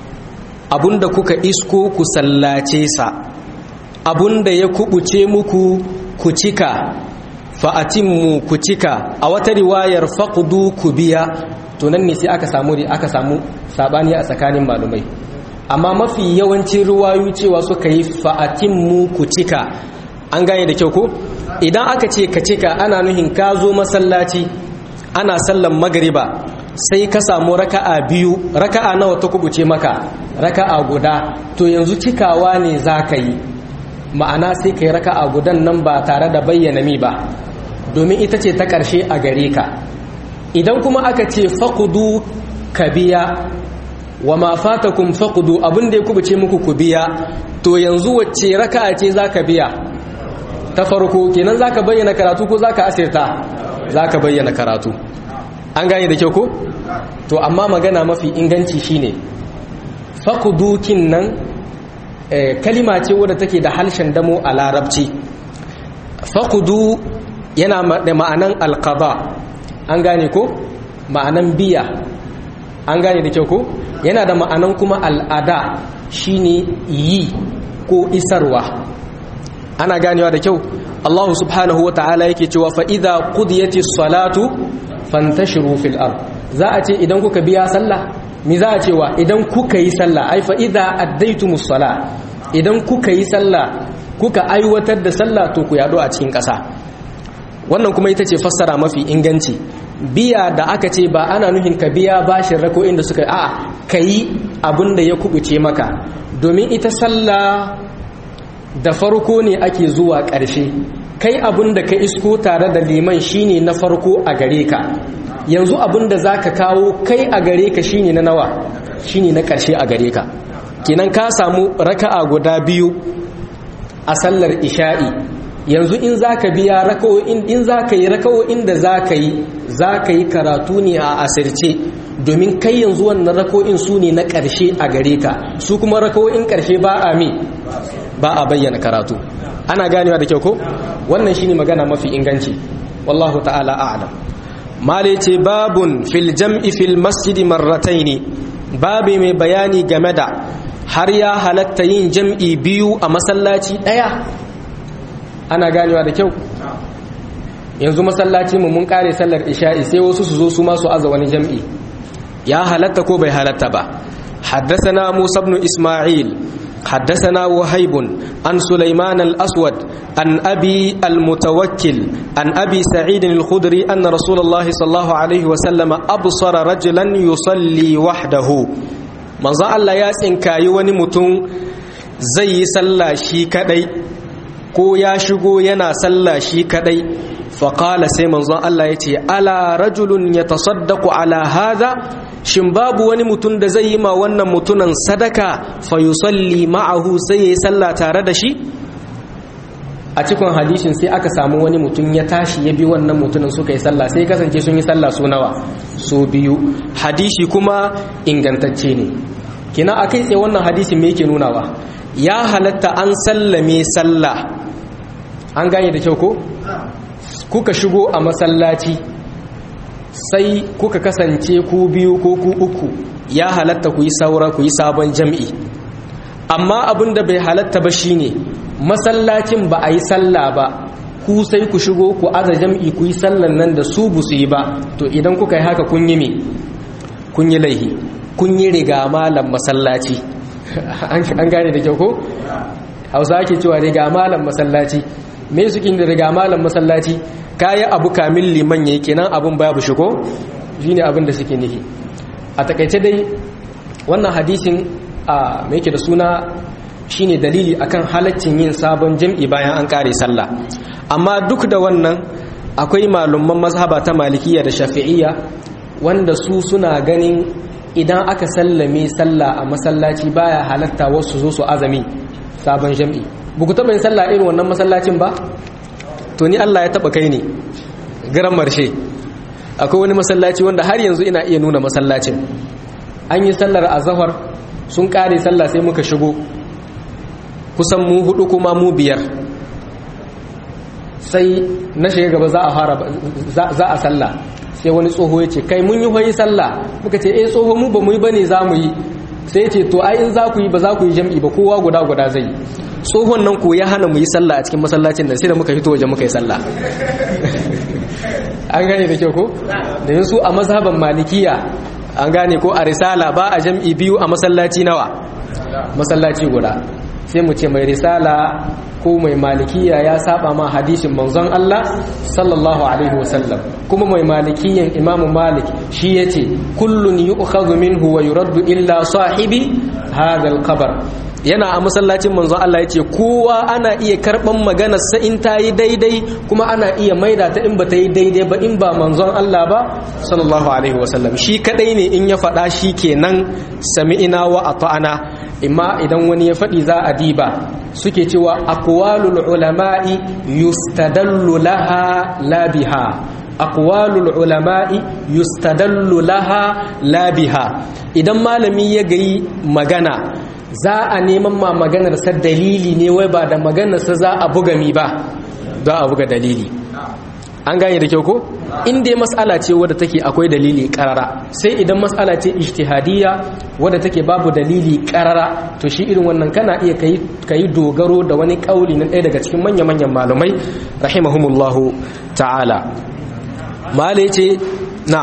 abunda kuka isko ku sallace sa abunda ya kubuce muku ku cika fa'atimmu ku cika a wata riwayar faqdu ku biya to nan ne sai aka samu aka samu sabani a tsakanin malumai amma mafi yawancin ruwayu cewa suka yi fa'atimmu ku cika an gane da kyau ko idan aka ce ka cika ana nuhin ka zo masallaci ana sallan magariba sai ka samu raka'a biyu raka'a nawa ta kubuce maka raka'a guda to yanzu cikawa ne za ka yi ma'ana sai ka yi raka'a gudan nan ba tare da bayyana mi ba domin ita ce ta ƙarshe a gare ka idan kuma aka ce faƙudu ka biya wa ma fatakum faƙudu abin da ya kubuce muku ku biya to yanzu wacce raka'a ce za ka biya ta farko kenan za ka bayyana karatu ko za ka asirta za ka bayyana karatu an gane da kyau ko to amma magana mafi inganci shine faƙudukin nan kalima ce wadda take da halshen damo a larabci faƙudu yana da ma'anan alƙaba an gane ko ma'anan biya an gane da kyau ko yana da ma'anan kuma al'ada shine yi ko isarwa ana ganewa da kyau Allah subhanahu wa ta'ala yake cewa fa idza qudiyati salatu fantashiru fil ard za a ce idan kuka biya sallah mi za a cewa idan kuka yi sallah ai fa idza addaytumus sala idan kuka yi sallah kuka aiwatar da sallah to ku yado a cikin ƙasa wannan kuma ita ce fassara mafi inganci biya da aka ce ba ana nufin ka biya bashin rako'in da suka a'a kayi abin da ya kubuce maka domin ita sallah da farko ne ake zuwa ƙarshe kai abin da ka isko tare da liman shine na farko a gare ka yanzu abin da za ka kawo kai a gare ka shine na nawa shine na ƙarshe a gare ka kenan ka samu raka'a guda biyu a sallar isha'i yanzu in za ka biya raka'o'in in za ka yi raka'o'in da za ka yi za ka yi karatu ne a asirce domin kai yanzu wannan raka'o'in su ne na ƙarshe a gare ka su kuma raka'o'in ƙarshe ba a mi ba a bayyana karatu ana ganewa da kyau ko wannan shine magana mafi inganci wallahu ta'ala a'lam mala ce babun fil jam'i fil masjidi marrataini babi mai bayani game da har ya halatta yin jam'i biyu a masallaci ɗaya ana ganewa da kyau yanzu masallaci mu mun kare sallar isha'i sai wasu su zo su masu aza wani jam'i ya halatta ko bai halatta ba حدثنا موسى بن إسماعيل حدثنا وهيب عن سليمان الأسود عن أبي المتوكل عن أبي سعيد الخدري أن رسول الله صلى الله عليه وسلم أبصر رجلا يصلي وحده من ظن الله ياسين كايواني متون زي سلا شي كدي ko ya shigo yana sallah shi kadai faƙala sai manzon Allah ya ce ala rajulun ya tasaddaku ala haza shin babu wani mutum da zai yi ma wannan mutunan sadaka fa yusalli ma'ahu sai yayi sallah tare da shi a cikin hadishin sai aka samu wani mutum ya tashi ya bi wannan mutumin suka yi sallah sai kasance sun yi sallah su nawa su biyu hadisi kuma ingantacce ne kina akai tsaye wannan hadisin me yake nunawa ya halatta an sallame sallah an gane da kyau ko kuka shigo a masallaci sai kuka kasance ku biyu ko ku uku ya halatta ku yi saura ku yi sabon jam'i amma abin da bai halatta ba shine masallacin ba a yi sallah ba ku sai ku shigo ku aza jam'i ku yi sallan nan da su bu su yi ba to idan kuka yi haka kun yi me kun yi laihi kun yi riga malam masallaci an gane da kyau ko hausa ake cewa riga malam masallaci me suke da riga malam masallaci kayi abu kamin liman yayi kenan abun babu shigo shine abin da suke nufi a takaice dai wannan hadisin a me yake da suna shine dalili akan halaccin yin sabon jam'i bayan an kare sallah amma duk da wannan akwai malumman mazhaba ta malikiya da shafi'iyya wanda su suna ganin idan aka sallame sallah a masallaci baya halatta wasu zo su azami sabon jam'i buku taɓa yin sallah irin wannan masallacin ba to ni Allah ya taɓa kai ne garan marshe akwai wani masallaci wanda har yanzu ina iya nuna masallacin an yi sallar azahar sun ƙare sallah sai muka shigo kusan mu hudu kuma mu biyar sai na shiga gaba za a fara za a sallah sai wani tsoho ya ce kai mun yi hoyi sallah muka ce eh tsoho mu ba mu yi bane za mu yi sai ya ce to ai in za ku yi ba za ku yi jam'i ba kowa guda guda zai yi tsohon nan ko ya hana mu yi sallah a cikin masallacin nan sai da muka fito waje muka yi sallah an gane da kyau ko da yin su a mazhaban malikiya an gane ko a risala ba a jam'i biyu a masallaci nawa masallaci guda sai mu ce mai risala ko mai malikiya ya saba ma hadisin manzon Allah sallallahu alaihi wasallam kuma mai malikiyan imamu malik shi yace kullun yu'khadhu minhu wa yuraddu illa sahibi hadha al-qabr yana a masallacin manzon Allah yace kowa ana iya karban maganar sa in ta yi daidai kuma ana iya maida ta in ba ta yi daidai ba in ba manzon Allah ba sallallahu alaihi wasallam shi kadai ne in ya faɗa shi kenan sami'ina wa ata'ana imma idan wani ya faɗi za a diba suke cewa aqwalul ulama'i yustadallu laha la biha aqwalul ulama'i yustadallu laha la biha idan malami ya gayi magana za a neman ma maganar sa dalili ne wai ba da maganar sa za a buga mi ba za a buga dalili an gane da kyau ko in dai mas'ala ce wadda take akwai dalili karara sai idan mas'ala ce ijtihadiyya wadda take babu dalili karara to shi irin wannan kana iya kai kai dogaro da wani kauli na ɗaya daga cikin manya-manyan malumai rahimahumullahu ta'ala mala yace na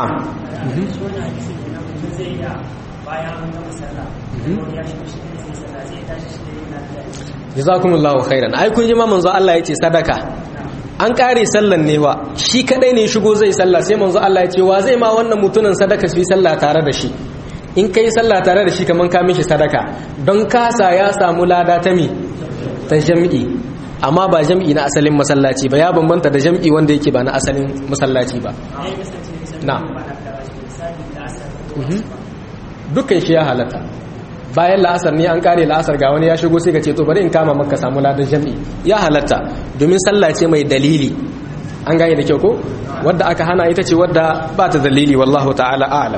jazakumullahu khairan ai kun ji ma manzo Allah yace sadaka an kare sallan ne wa shi kadai ne shigo zai sallah sai manzo Allah ya ce wa zai ma wannan mutunan sadaka shi sallah tare da shi in kai sallah tare da shi kaman ka mishi sadaka don kasa ya samu lada ta mi ta jam'i amma ba jam'i na asalin masallaci ba ya bambanta da jam'i wanda yake ba na asalin masallaci ba na dukkan shi ya halatta bayan la'asar ne an kare la'asar ga wani ya shigo sai ka ce to bari in kama maka samu ladan jam'i ya halatta domin sallah ce mai dalili an gane da kyau ko wadda aka hana ita ce wadda ba ta dalili wallahu ta'ala a'lam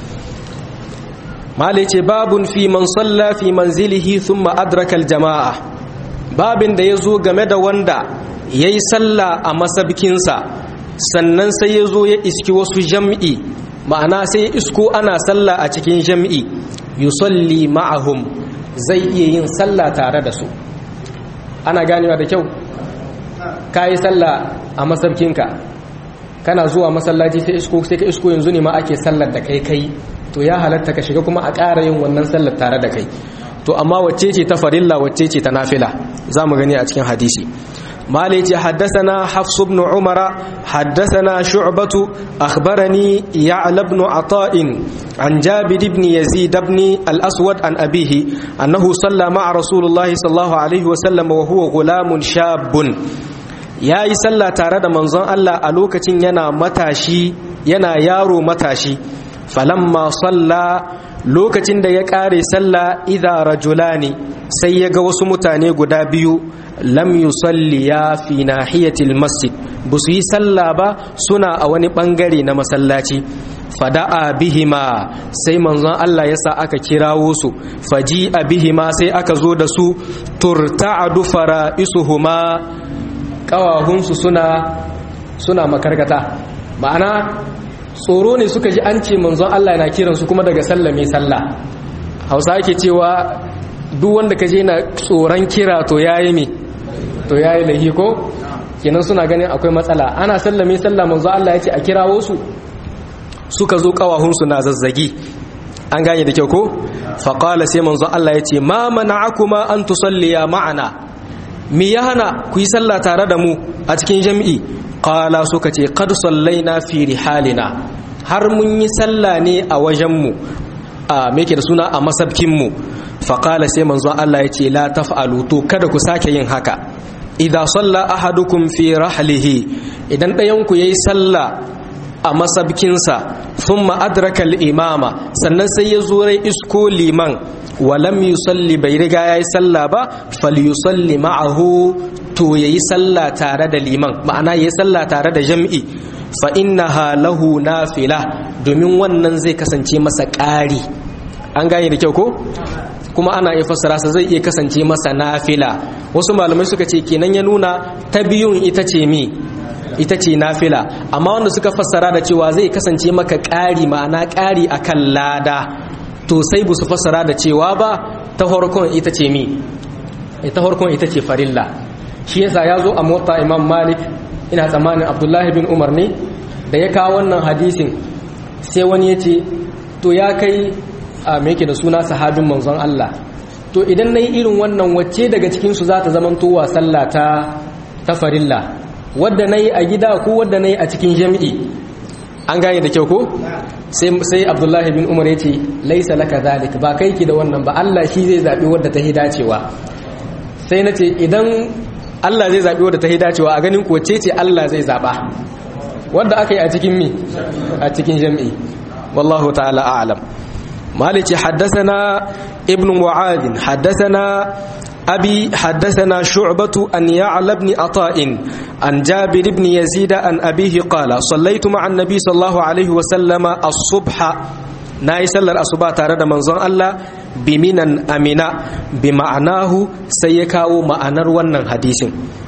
malai ce babun fi man salla fi manzilihi thumma adraka jama'a babin da yazo game da wanda yayi sallah a masabkinsa sannan sai ya zo ya iski wasu jam'i ma'ana sai ya isko ana sallah a cikin jam'i yusalli ma'ahum zai iya yin sallah tare da su ana ganewa da kyau ka yi sallah a masarkinka kana zuwa masallaci sai isko sai ka isko yanzu ne ma ake sallar da kai kai to ya halatta ka shiga kuma a ƙara yin wannan sallar tare da kai to amma wacce ce ta farilla wacce ce ta nafila za mu gani a cikin hadisi مالك حدثنا حفص بن عمر حدثنا شعبة أخبرني يعلى بن عطاء عن جابر بن يزيد بن الأسود عن أبيه أنه صلى مع رسول الله صلى الله عليه وسلم وهو غلام شاب ya yi sallah tare da manzon Allah a lokacin yana matashi yana yaro matashi falamma salla lokacin da ya ƙare sallah idha rajulani sai ya ga wasu mutane guda biyu lam yusalliya fi nahiyatil masjid ba su yi sallah ba suna a wani bangare na masallaci fada'a bihima sai manzon Allah ya sa aka kirawo su faji a bihima sai aka zo da su turta'adu fara'isuhuma kawahunsu suna suna makarkata ma'ana tsoro ne suka ji an ce manzon Allah yana kiransu kuma daga sallah mai sallah hausa ake cewa duk wanda ka je na tsoron kira to yayi me to yayi lahi ko kenan suna ganin akwai matsala ana sallah mai sallah manzon Allah ya ce a kirawo su suka zo kawahunsu na zazzagi an gane da kyau ko faqala sai manzon Allah ya ce ma mana'akuma an tusalliya ma'ana me ya hana ku yi sallah tare da mu a cikin jami'i qala suka ce qad sallaina fi rihalina har mun yi sallah ne a wajen mu a me yake da suna a masabkin mu fa qala sai manzon Allah ya ce la taf'alu to kada ku sake yin haka idza salla ahadukum fi rahlihi idan ɗayan ku yayi sallah a masabkinsa thumma adraka al-imama sannan sai ya zo rai isko liman walam yusalli bai riga yayi sallah ba falyusalli ma'ahu to yayi sallah tare da liman ma'ana yayi sallah tare da jam'i fa innaha lahu nafila domin wannan zai kasance masa ƙari an gane da kyau ko kuma ana iya fassara sa zai iya kasance masa nafila wasu malamai suka ce kenan ya nuna ta biyun ita ce mi ita ce nafila amma wanda suka fassara da cewa zai kasance maka ƙari ma'ana ƙari akan lada to sai bu su fassara da cewa ba ta farkon ita ce mi ta farkon ita ce farilla shi yasa ya zo a mota imam malik ina tsammanin abdullahi bin umar ne da ya kawo wannan hadisin sai wani ya ce to ya kai a yake da suna sahabin manzon Allah to idan na yi irin wannan wacce daga cikinsu za ta zamantowa sallah ta ta farilla wadda na yi a gida ko wadda na yi a cikin jami'i an gane da kyau ko sai abdullahi bin umar ya ce laisa laka zalik ba kai ki da wannan ba Allah shi zai zaɓi wadda ta dacewa sai na ce idan Allah zai zaɓi wadda ta dacewa a ganin kowace ce Allah zai zaɓa wadda aka yi a cikin mi a cikin jami'i wallahu ta'ala a'lam malici haddasana ibn mu'adin haddasana أبي حدثنا شعبة أن يعلى بن عطاء عن جابر بن يزيد عن أبيه قال صليت مع النبي صلى الله عليه وسلم الصبح ناي سلر الصبح تارد منظر الله بمنا أمنا بمعناه سيكاو معنى ونن حديث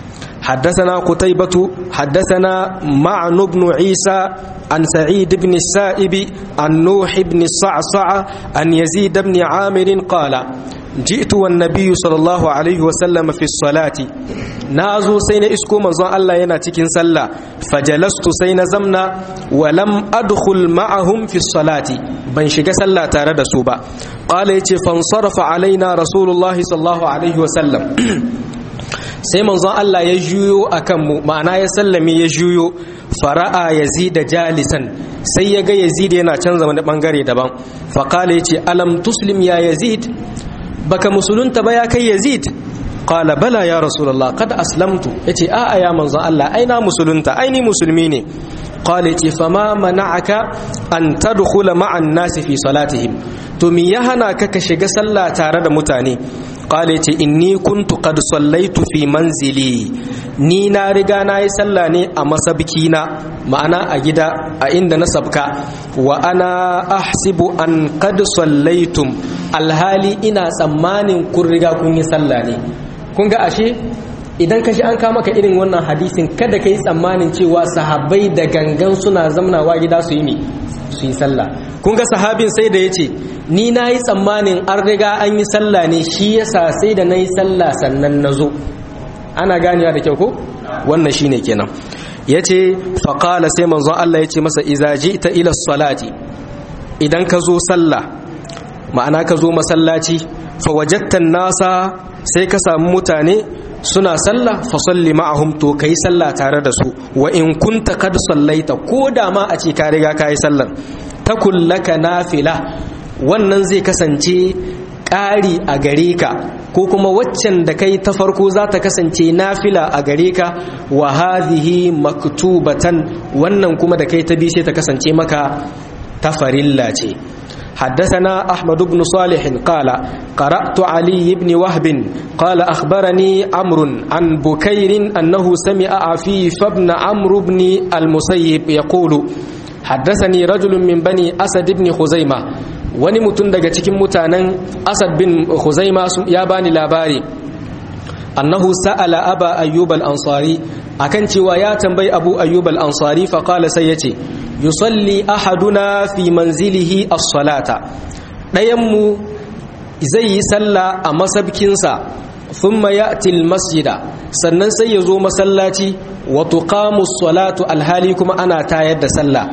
حدثنا قتيبة حدثنا معن بن عيسى عن سعيد بن السائب عن نوح بن الصعصع عن يزيد بن عامر قال جئت والنبي صلى الله عليه وسلم في الصلاة نازو سين اسكو منزون الله ينا تكين صلى فجلست سين زمنا ولم أدخل معهم في الصلاة بن شق صلى تارد سوبا قال يتي فانصرف علينا رسول الله صلى الله عليه وسلم sai manzon Allah ya juyo a kanmu ma'ana ya sallame ya juyo fara'a yazid jalisan sai ya ga yazid yana canza wani bangare daban faqala yace alam tuslim ya yazid baka musulunta ba ya kai yazid qala bala ya rasulullah qad aslamtu yace a a ya manzon Allah ai na musulunta ai ni musulmi ne qala yace fama mana'aka an tadkhula ma'an nasi fi salatihim to me ya hana ka ka shiga sallah tare da mutane qala yace inni kuntu qad sallaitu fi manzili ni na riga na yi sallah ne a masabki na ma'ana a gida a inda na sabka wa ana ahsibu an qad sallaitum alhali ina tsammanin kun riga kun yi sallah ne kun ga ashe idan ka shi an kama ka irin wannan hadisin kada ka yi tsammanin cewa sahabbai da gangan suna zamnawa gida su yi su yi sallah kun ga sahabin sai da ya ce ni na yi tsammanin an riga an yi sallah ne shi yasa sai da na yi sallah sannan na zo ana ganewa da kyau ko wannan shine kenan ya ce faƙala sai manzon Allah ya ce masa izaji ta ila salati idan ka zo sallah ma'ana ka zo masallaci fawajattan nasa sai ka samu mutane suna sallah fa salli ma'ahum to kai sallah tare da su wa in kunta kad sallaita ko da ma a ce ka riga ka yi sallar takul laka nafila wannan zai kasance ƙari a gare ka ko kuma waccan da kai ta farko za ta kasance nafila a gare ka wa hadhihi maktubatan wannan kuma da kai ta bi sai ta kasance maka ta farilla ce حدثنا أحمد بن صالح قال قرأت علي بن وهب قال أخبرني عمرو عن بكير أنه سمع عفيف بن عمرو بن المسيب يقول حدثني رجل من بني أسد بن خزيمة wani mutum daga cikin mutanen asad bin khuzaima ya bani labari annahu sa'ala aba ayyub al-ansari akan cewa ya tambayi abu ayyub al-ansari fa qala sai yace yusalli ahaduna fi manzilihi as-salata dayan mu zai yi sallah a masabkinsa thumma ya'ti al-masjida sannan sai ya zo masallaci wa tuqamu as-salatu alhali kuma ana tayar da sallah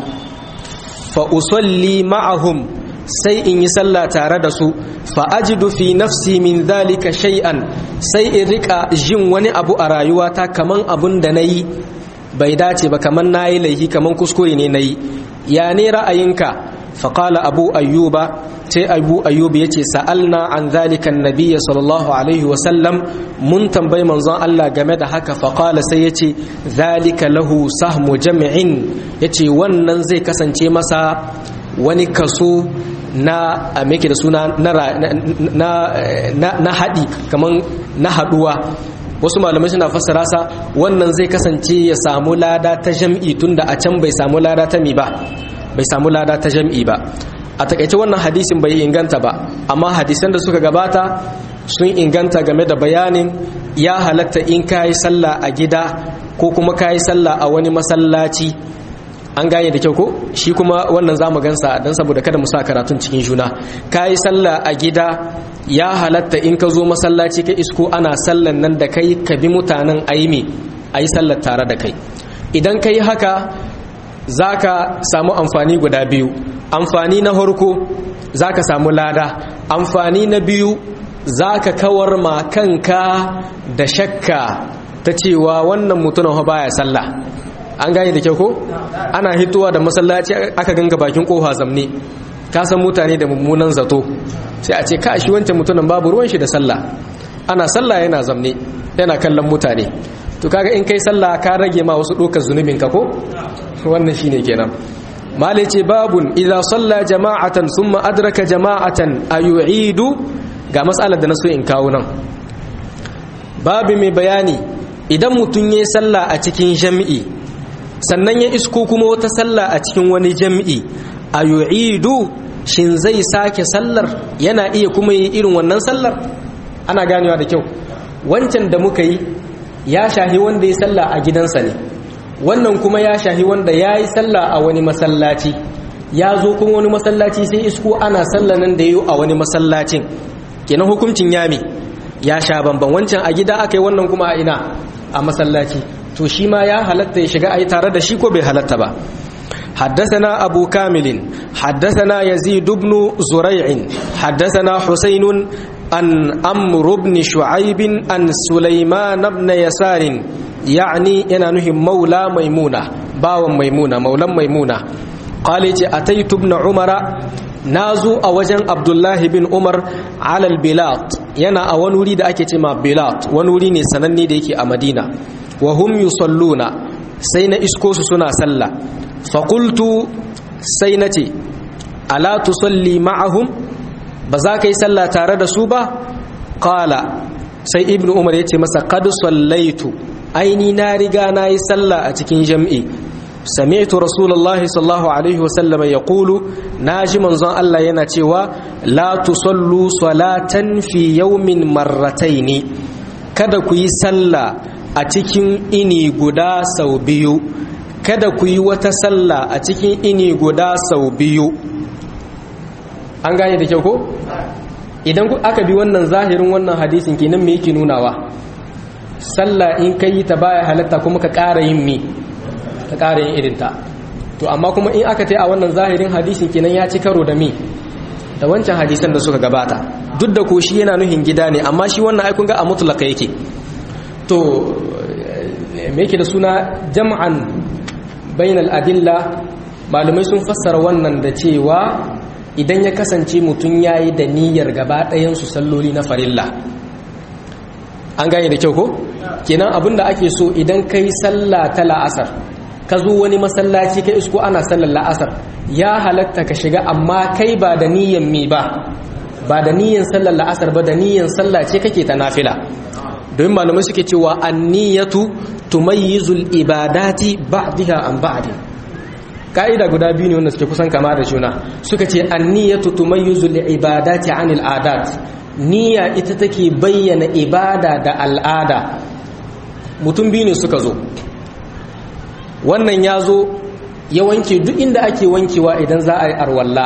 fa usalli ma'ahum sai in yi sallah tare da su fa ajidu fi nafsi min dhalika shay'an sai in rika jin wani abu a rayuwata kaman abun da nayi bai dace ba kaman nayi laifi kaman kuskure ne nayi ya ne ra'ayinka fa qala abu ayyuba sai abu ayyub yace sa'alna an dhalika annabiyya sallallahu alaihi wa sallam mun tambayi manzon Allah game da haka fa qala sai yace dhalika lahu sahmu jam'in yace wannan zai kasance masa wani kaso na a da suna na haɗi kamar na haɗuwa wasu malamai suna fassara sa wannan zai kasance ya samu lada ta jam'i tunda a can bai samu lada ta mi ba bai samu lada ta jam'i ba a takaice wannan hadisin bai inganta ba amma hadisan da suka gabata sun inganta game da bayanin ya halatta in kayi sallah a gida ko kuma kayi sallah a wani masallaci an gane da kyau ko shi kuma wannan za mu gansa don saboda kada mu sa karatun cikin juna ka yi sallah a gida ya halatta in ka zo masallaci ka isko ana sallan nan da kai ka bi mutanen aimi a yi sallar tare da kai idan ka yi haka za ka samu amfani guda biyu amfani na harko za ka samu lada amfani na biyu za ka kawar ma kanka da shakka ta cewa wannan mutumin baya sallah an gane da kyau ko ana hitowa da masallaci aka ganga bakin kofa zamne ka san mutane da mummunan zato sai a ce ka shi wancan mutumin babu ruwan shi da sallah ana sallah yana zamne yana kallon mutane to kaga in kai sallah ka rage ma wasu dokar zunubin ka ko wannan shine kenan malai ce babun idza salla jama'atan thumma adraka jama'atan ayu'idu ga mas'alar da na so in kawo nan babu mai bayani idan mutum yayi sallah a cikin jami'i sannan ya isko kuma wata sallah a cikin wani jam'i a yu'idu shin zai sake sallar yana iya kuma yi irin wannan sallar ana ganewa da kyau wancan da muka yi ya shahi wanda ya sallah a gidansa ne wannan kuma ya shahi wanda ya yi sallah a wani masallaci ya zo kuma wani masallaci sai isko ana sallanan da yi a wani masallacin kenan hukuncin yami ya sha bamban wancan a gida aka yi wannan kuma a ina a masallaci to shi ma ya halatta ya shiga ayi tare da shi ko bai halatta ba حدثنا أبو كامل حدثنا يزيد بن زريع حدثنا حسين عن أمر بن شعيب عن سليمان بن يسار يعني أنا نهم مولى ميمونة باو ميمونة مولى ميمونة قال أتيت ابن عمر نازو أوجن عبد الله بن عمر على البلاط ينا أونولي دا أكي تما بلاط ونولي نسنني ديكي أمدينة وهم يصلون سين إسكوس سنا سلا فقلت سينتي ألا تصلي معهم بذاك يسلا تارد سوبا قال سي ابن عمر يتي مسا قد صليت أيني نارغا ناي سلا أتكين جمعي سمعت رسول الله صلى الله عليه وسلم يقول ناجي منزon Allah yana cewa la tusallu salatan fi yawmin marrataini kada ku yi sallah a cikin ini guda sau biyu kada ku yi wata sallah a cikin ini guda sau biyu an gane da kyau ko idan aka bi wannan zahirin wannan hadisin kenan me yake nunawa sallah in ka yi ta baya halatta kuma ka ƙara yin mi ka ƙara yin irinta to amma kuma in aka ta a wannan zahirin hadisin kenan ya ci karo da mi da wancan hadisan da suka gabata duk da ko shi yana nuhin gida ne amma shi wannan aikun ga a mutlaka yake to me yake da suna jam'an bainal adilla malumai sun fassara wannan da cewa idan ya kasance mutum ya yi da niyyar gaba ɗayansu salloli na farilla an gane da kyau ko kenan abinda ake so idan kai sallah ta la'asar ka zo wani masallaci ka isko ana sallar la'asar ya halatta ka shiga amma kai ba da niyyar mi ba ba da niyyar sallar la'asar ba da niyyar sallah ce kake ta nafila domin malamai suke cewa anniyatu tumayyizul ibadati ba'daha an ba'din ka'ida guda biyu ne wanda suke kusan kama da juna suka ce anniyatu tumayyizul ibadati anil adat niyya ita take bayyana ibada da al'ada mutum biyu ne suka zo wannan ya zo ya wanke duk inda ake wankewa idan za a yi arwalla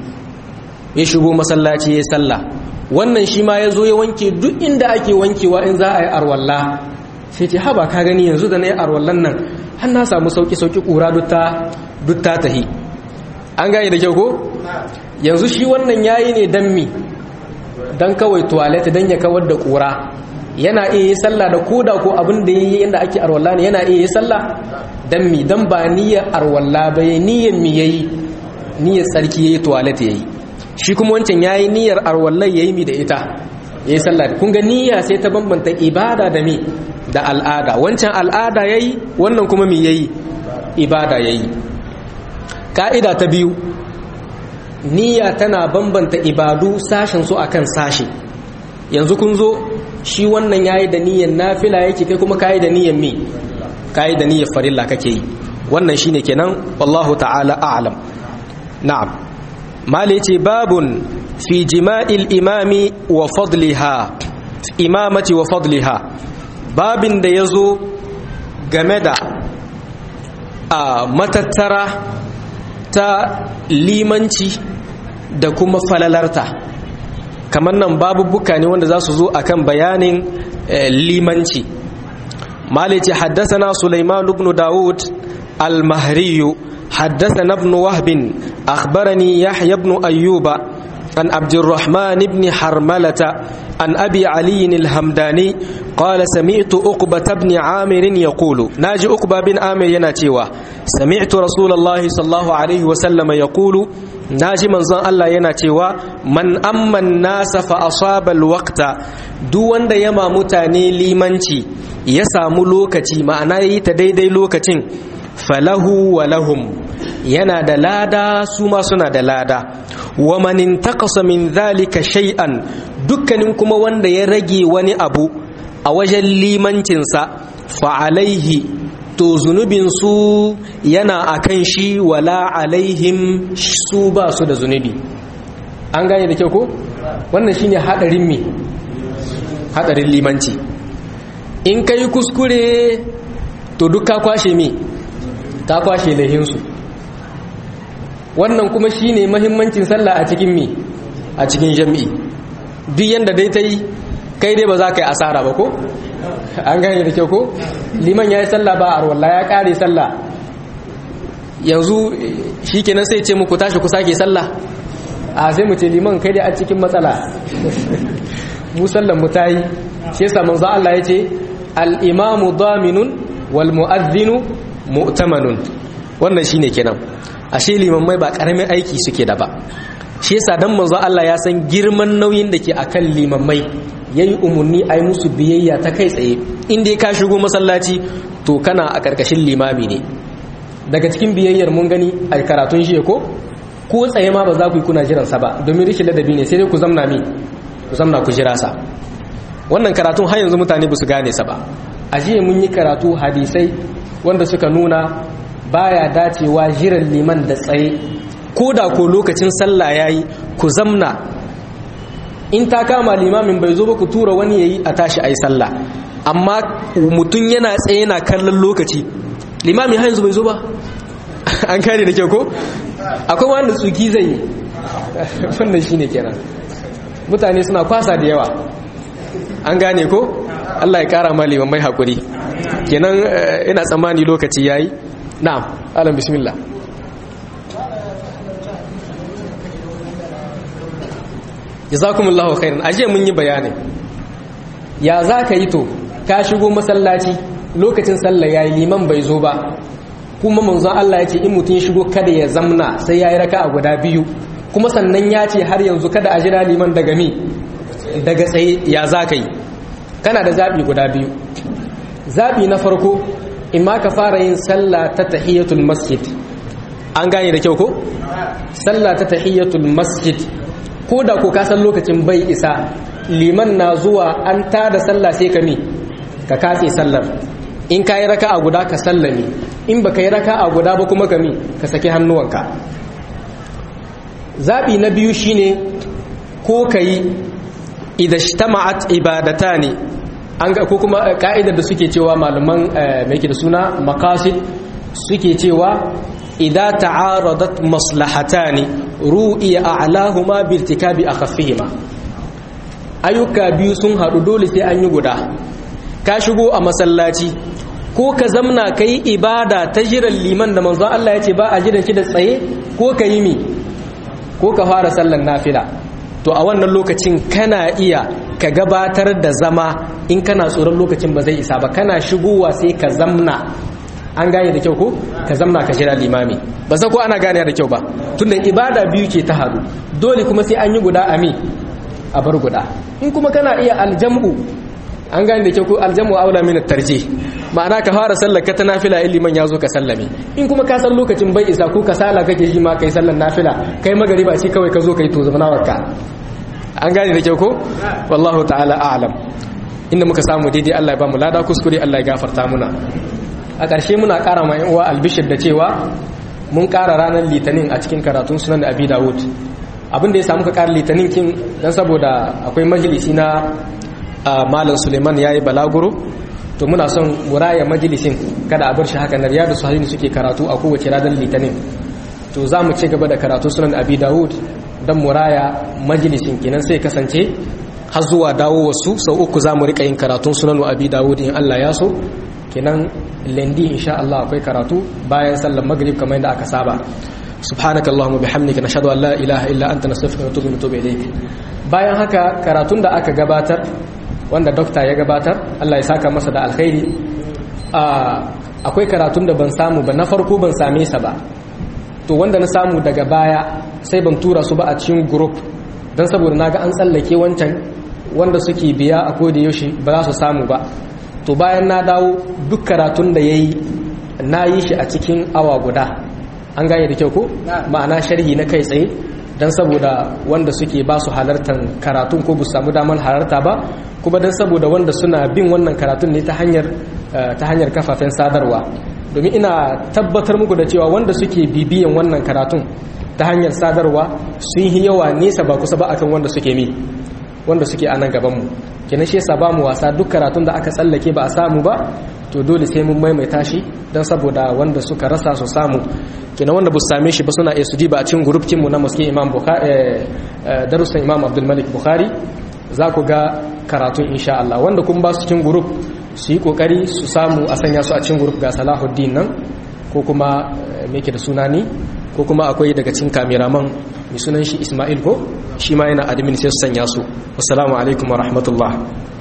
ya shigo masallaci ya sallah wannan shi ma ya zo ya wanke duk inda ake wankewa in za a yi arwalla sai ce haba ka gani yanzu da na yi arwallan nan har na samu sauki-sauki ƙura duk ta tahi an gane da kyau ko yanzu shi wannan yayi ne don mi don kawai tuwalet don ya kawar da ƙura yana iya yi sallah da koda ko abin da yayi yanda ake arwalla ne yana iya yi sallah dan mi dan ba niyyar arwalla ba yayi niyyar mi yayi niyyar tsarki yayi toilet yayi shi kuma wancan yayi niyyar arwallai yayi mi da ita yayi sallah kun ga niyya sai ta bambanta ibada da mi da al'ada wancan al'ada yayi wannan kuma mi yayi ibada yayi ka'ida ta biyu niyya tana bambanta ibadu sashen su akan sashi yanzu kun zo shi wannan yayi da niyyar nafila yake kai kuma kai da niyyar mi kai da niyyar farilla kake yi wannan shine kenan wallahu ta'ala a'lam na'am mali yace babun fi jima'il imami wa fadliha imamati wa fadliha babin da yazo game da a matattara ta limanci da kuma falalarta kamar nan babubuka ne wanda za su zo a kan bayanin limanci malice haddasana Sulaiman ibn Dawud al-Mahriyu haddasana ibn Wahb akhbarani Yahya ibn Ayyuba an Abdurrahman ibn Harmalata an Abi Ali al-Hamdani قال سمعت أقبة بن عامر يقول ناجي أقبة بن عامر يناتيوا سمعت رسول الله صلى الله عليه وسلم يقول naji manzon Allah yana cewa man amman nasa fa asaba alwaqta duk wanda yama mutane limanci ya samu lokaci ma'ana yi ta daidai lokacin falahu wa lahum yana da lada su ma suna da lada wa man intaqasa min dhalika shay'an dukkanin kuma wanda ya rage wani abu a wajen limancinsa fa alaihi to zunubinsu yana a kan shi wala alaihim su ba su da zunubi an gane da kyau ko wannan shine hadarin me hadarin limanci in kai kuskure to duk ka kwashe me ka kwashe laihinsu wannan kuma shine mahimmancin sallah a cikin me a cikin jami'i duk yanda dai ta yi kai dai ba za ka yi asara ba ko an gane da kyau ko liman ya yi sallah ba a arwallah ya kare sallah yanzu shi kenan sai ce muku tashi ku sake sallah a sai mu ce liman kai dai a cikin matsala mu sallan mu tayi shi yasa manzo Allah ya ce al-imamu daminun wal mu'adhdhinu mu'tamanun wannan shine kenan ashe liman mai ba karamin aiki suke da ba shi yasa dan manzo Allah ya san girman nauyin da ke akan limammai yayi umarni ai musu biyayya ta kai tsaye in dai ka shigo masallaci to kana a karkashin limami ne daga cikin biyayyar mun gani a karatun shi ko ko tsaye ma ba za ku yi kuna jiran sa ba domin rishin ladabi ne sai dai ku zamna mi ku zamna ku jira sa wannan karatun har yanzu mutane ba su gane sa ba a jiya mun yi karatu hadisai wanda suka nuna baya dacewa jiran liman da tsaye ko da ko lokacin sallah yayi ku zamna in ta kama limamin bai zo ba ku tura wani yayi a tashi ayi sallah amma mutum yana tsaye yana kallon lokaci limamin har yanzu bai zo ba an kare da kyau ko akwai wanda tsuki zai yi wannan shine kenan mutane suna kwasa da yawa an gane ko Allah ya kara ma limamai hakuri kenan ina tsammani lokaci yayi na'am alam bismillah jazakumullahu khairan aje mun yi bayani ya za ka yi to ka shigo masallaci lokacin sallah yayi liman bai zo ba kuma manzon Allah ya ce in mutum shigo kada ya zamna sai yayi raka'a guda biyu kuma sannan ya ce har yanzu kada a jira liman daga mi daga tsaye ya za ka yi kana da zaɓi guda biyu zaɓi na farko in ma ka fara yin sallah ta tahiyatul masjid an gane da kyau ko sallah ta tahiyatul masjid ko da ko ka san lokacin bai isa liman na zuwa an tada sallah sai ka mi ka katse sallar in ka yi raka'a guda ka sallame in baka yi raka'a guda ba kuma ka mi ka saki hannuwanka zaɓi na biyu shine ko ka yi idan shtama'at ibadata ne an ga ko kuma ka'idar da suke cewa malaman mai ke da suna makasid suke cewa idan ta'aradat maslahatani ru'iya a'lahuma bi irtikabi akhaffihima ayyuka biyu sun haɗu dole sai an yi guda ka shigo a masallaci ko ka zamna kai ibada ta jiran liman da manzon Allah ya ce ba a jiran shi da tsaye ko ka yi mi ko ka fara sallan nafila to a wannan lokacin kana iya ka gabatar da zama in kana tsoron lokacin ba zai isa ba kana shigowa sai ka zamna an gane da kyau ko ka zamna ka jira limami ba san ko ana gane da kyau ba tunda ibada biyu ke ta haɗu dole kuma sai an yi guda ami a bar guda in kuma kana iya aljam'u an gane da kyau ko aljamu aula min tarjih ma'ana ka fara sallar ka ta nafila in liman ya zo ka sallame in kuma ka san lokacin bai isa ko kasala kake yi ma kai sallar nafila kai magariba shi kawai ka zo kai to zamanawar ka an gane da kyau ko wallahu ta'ala a'lam inda muka samu daidai Allah ya ba mu lada kuskure Allah ya gafarta muna a ƙarshe muna ƙara ma uwa albishir da cewa mun ƙara ranar litinin a cikin karatun sunan da abi dawud abin da ya samu ka ƙara litinin kin dan saboda akwai majalisi na malam suleiman ya yi balaguro to muna son muraya majalisin kada a bar shi haka na riyadu sahih suke karatu a kowace ranar litinin to za mu ci gaba da karatu sunan abi dawud don muraya majalisin kenan sai kasance har zuwa dawo wasu sau uku za mu rika yin karatun sunan abi dawud in allah ya so kenan lendi insha allah akwai karatu bayan sallar maghrib kamar yadda aka saba subhanaka allahumma bihamdika nashhadu an la ilaha illa anta nastaghfiruka wa natubu ilayk bayan haka karatun da aka gabatar wanda dokta ya gabatar Allah ya saka masa da alkhairi akwai karatun da ban samu ba na farko ban same sa ba to wanda na samu daga baya sai ban tura su ba a cikin group don saboda naga an tsallake wancan wanda suke biya a koda yaushe ba za su samu ba to bayan na dawo duk karatun da yayi na yi shi a cikin awa guda an gane da kyau ko ma'ana sharhi na kai tsaye don saboda wanda suke ba su halartar karatun ko bu samu damar halarta ba kuma don saboda wanda suna bin wannan karatun ne ta hanyar ta hanyar kafafen sadarwa domin ina tabbatar muku da cewa wanda suke bibiyan wannan karatun ta hanyar sadarwa sun yi yawa nesa ba kusa ba akan wanda suke mi wanda suke a nan gabanmu kenan shi yasa ba mu wasa duk karatun da aka tsallake ba a samu ba to dole sai mun maimaita shi don saboda wanda suka rasa su samu kenan wanda ba su same shi ba suna iya su diba a cikin gurufkin mu na maske imam darussan imam abdul malik bukhari za ku ga karatun insha Allah wanda kun ba su cikin guruf su yi kokari su samu a sanya su a cikin guruf ga salahuddin nan ko kuma me ke da sunani ko kuma akwai daga cikin kameraman mai sunan shi ismail ko shi ma yana admin sai su sanya su wassalamu alaikum wa rahmatullah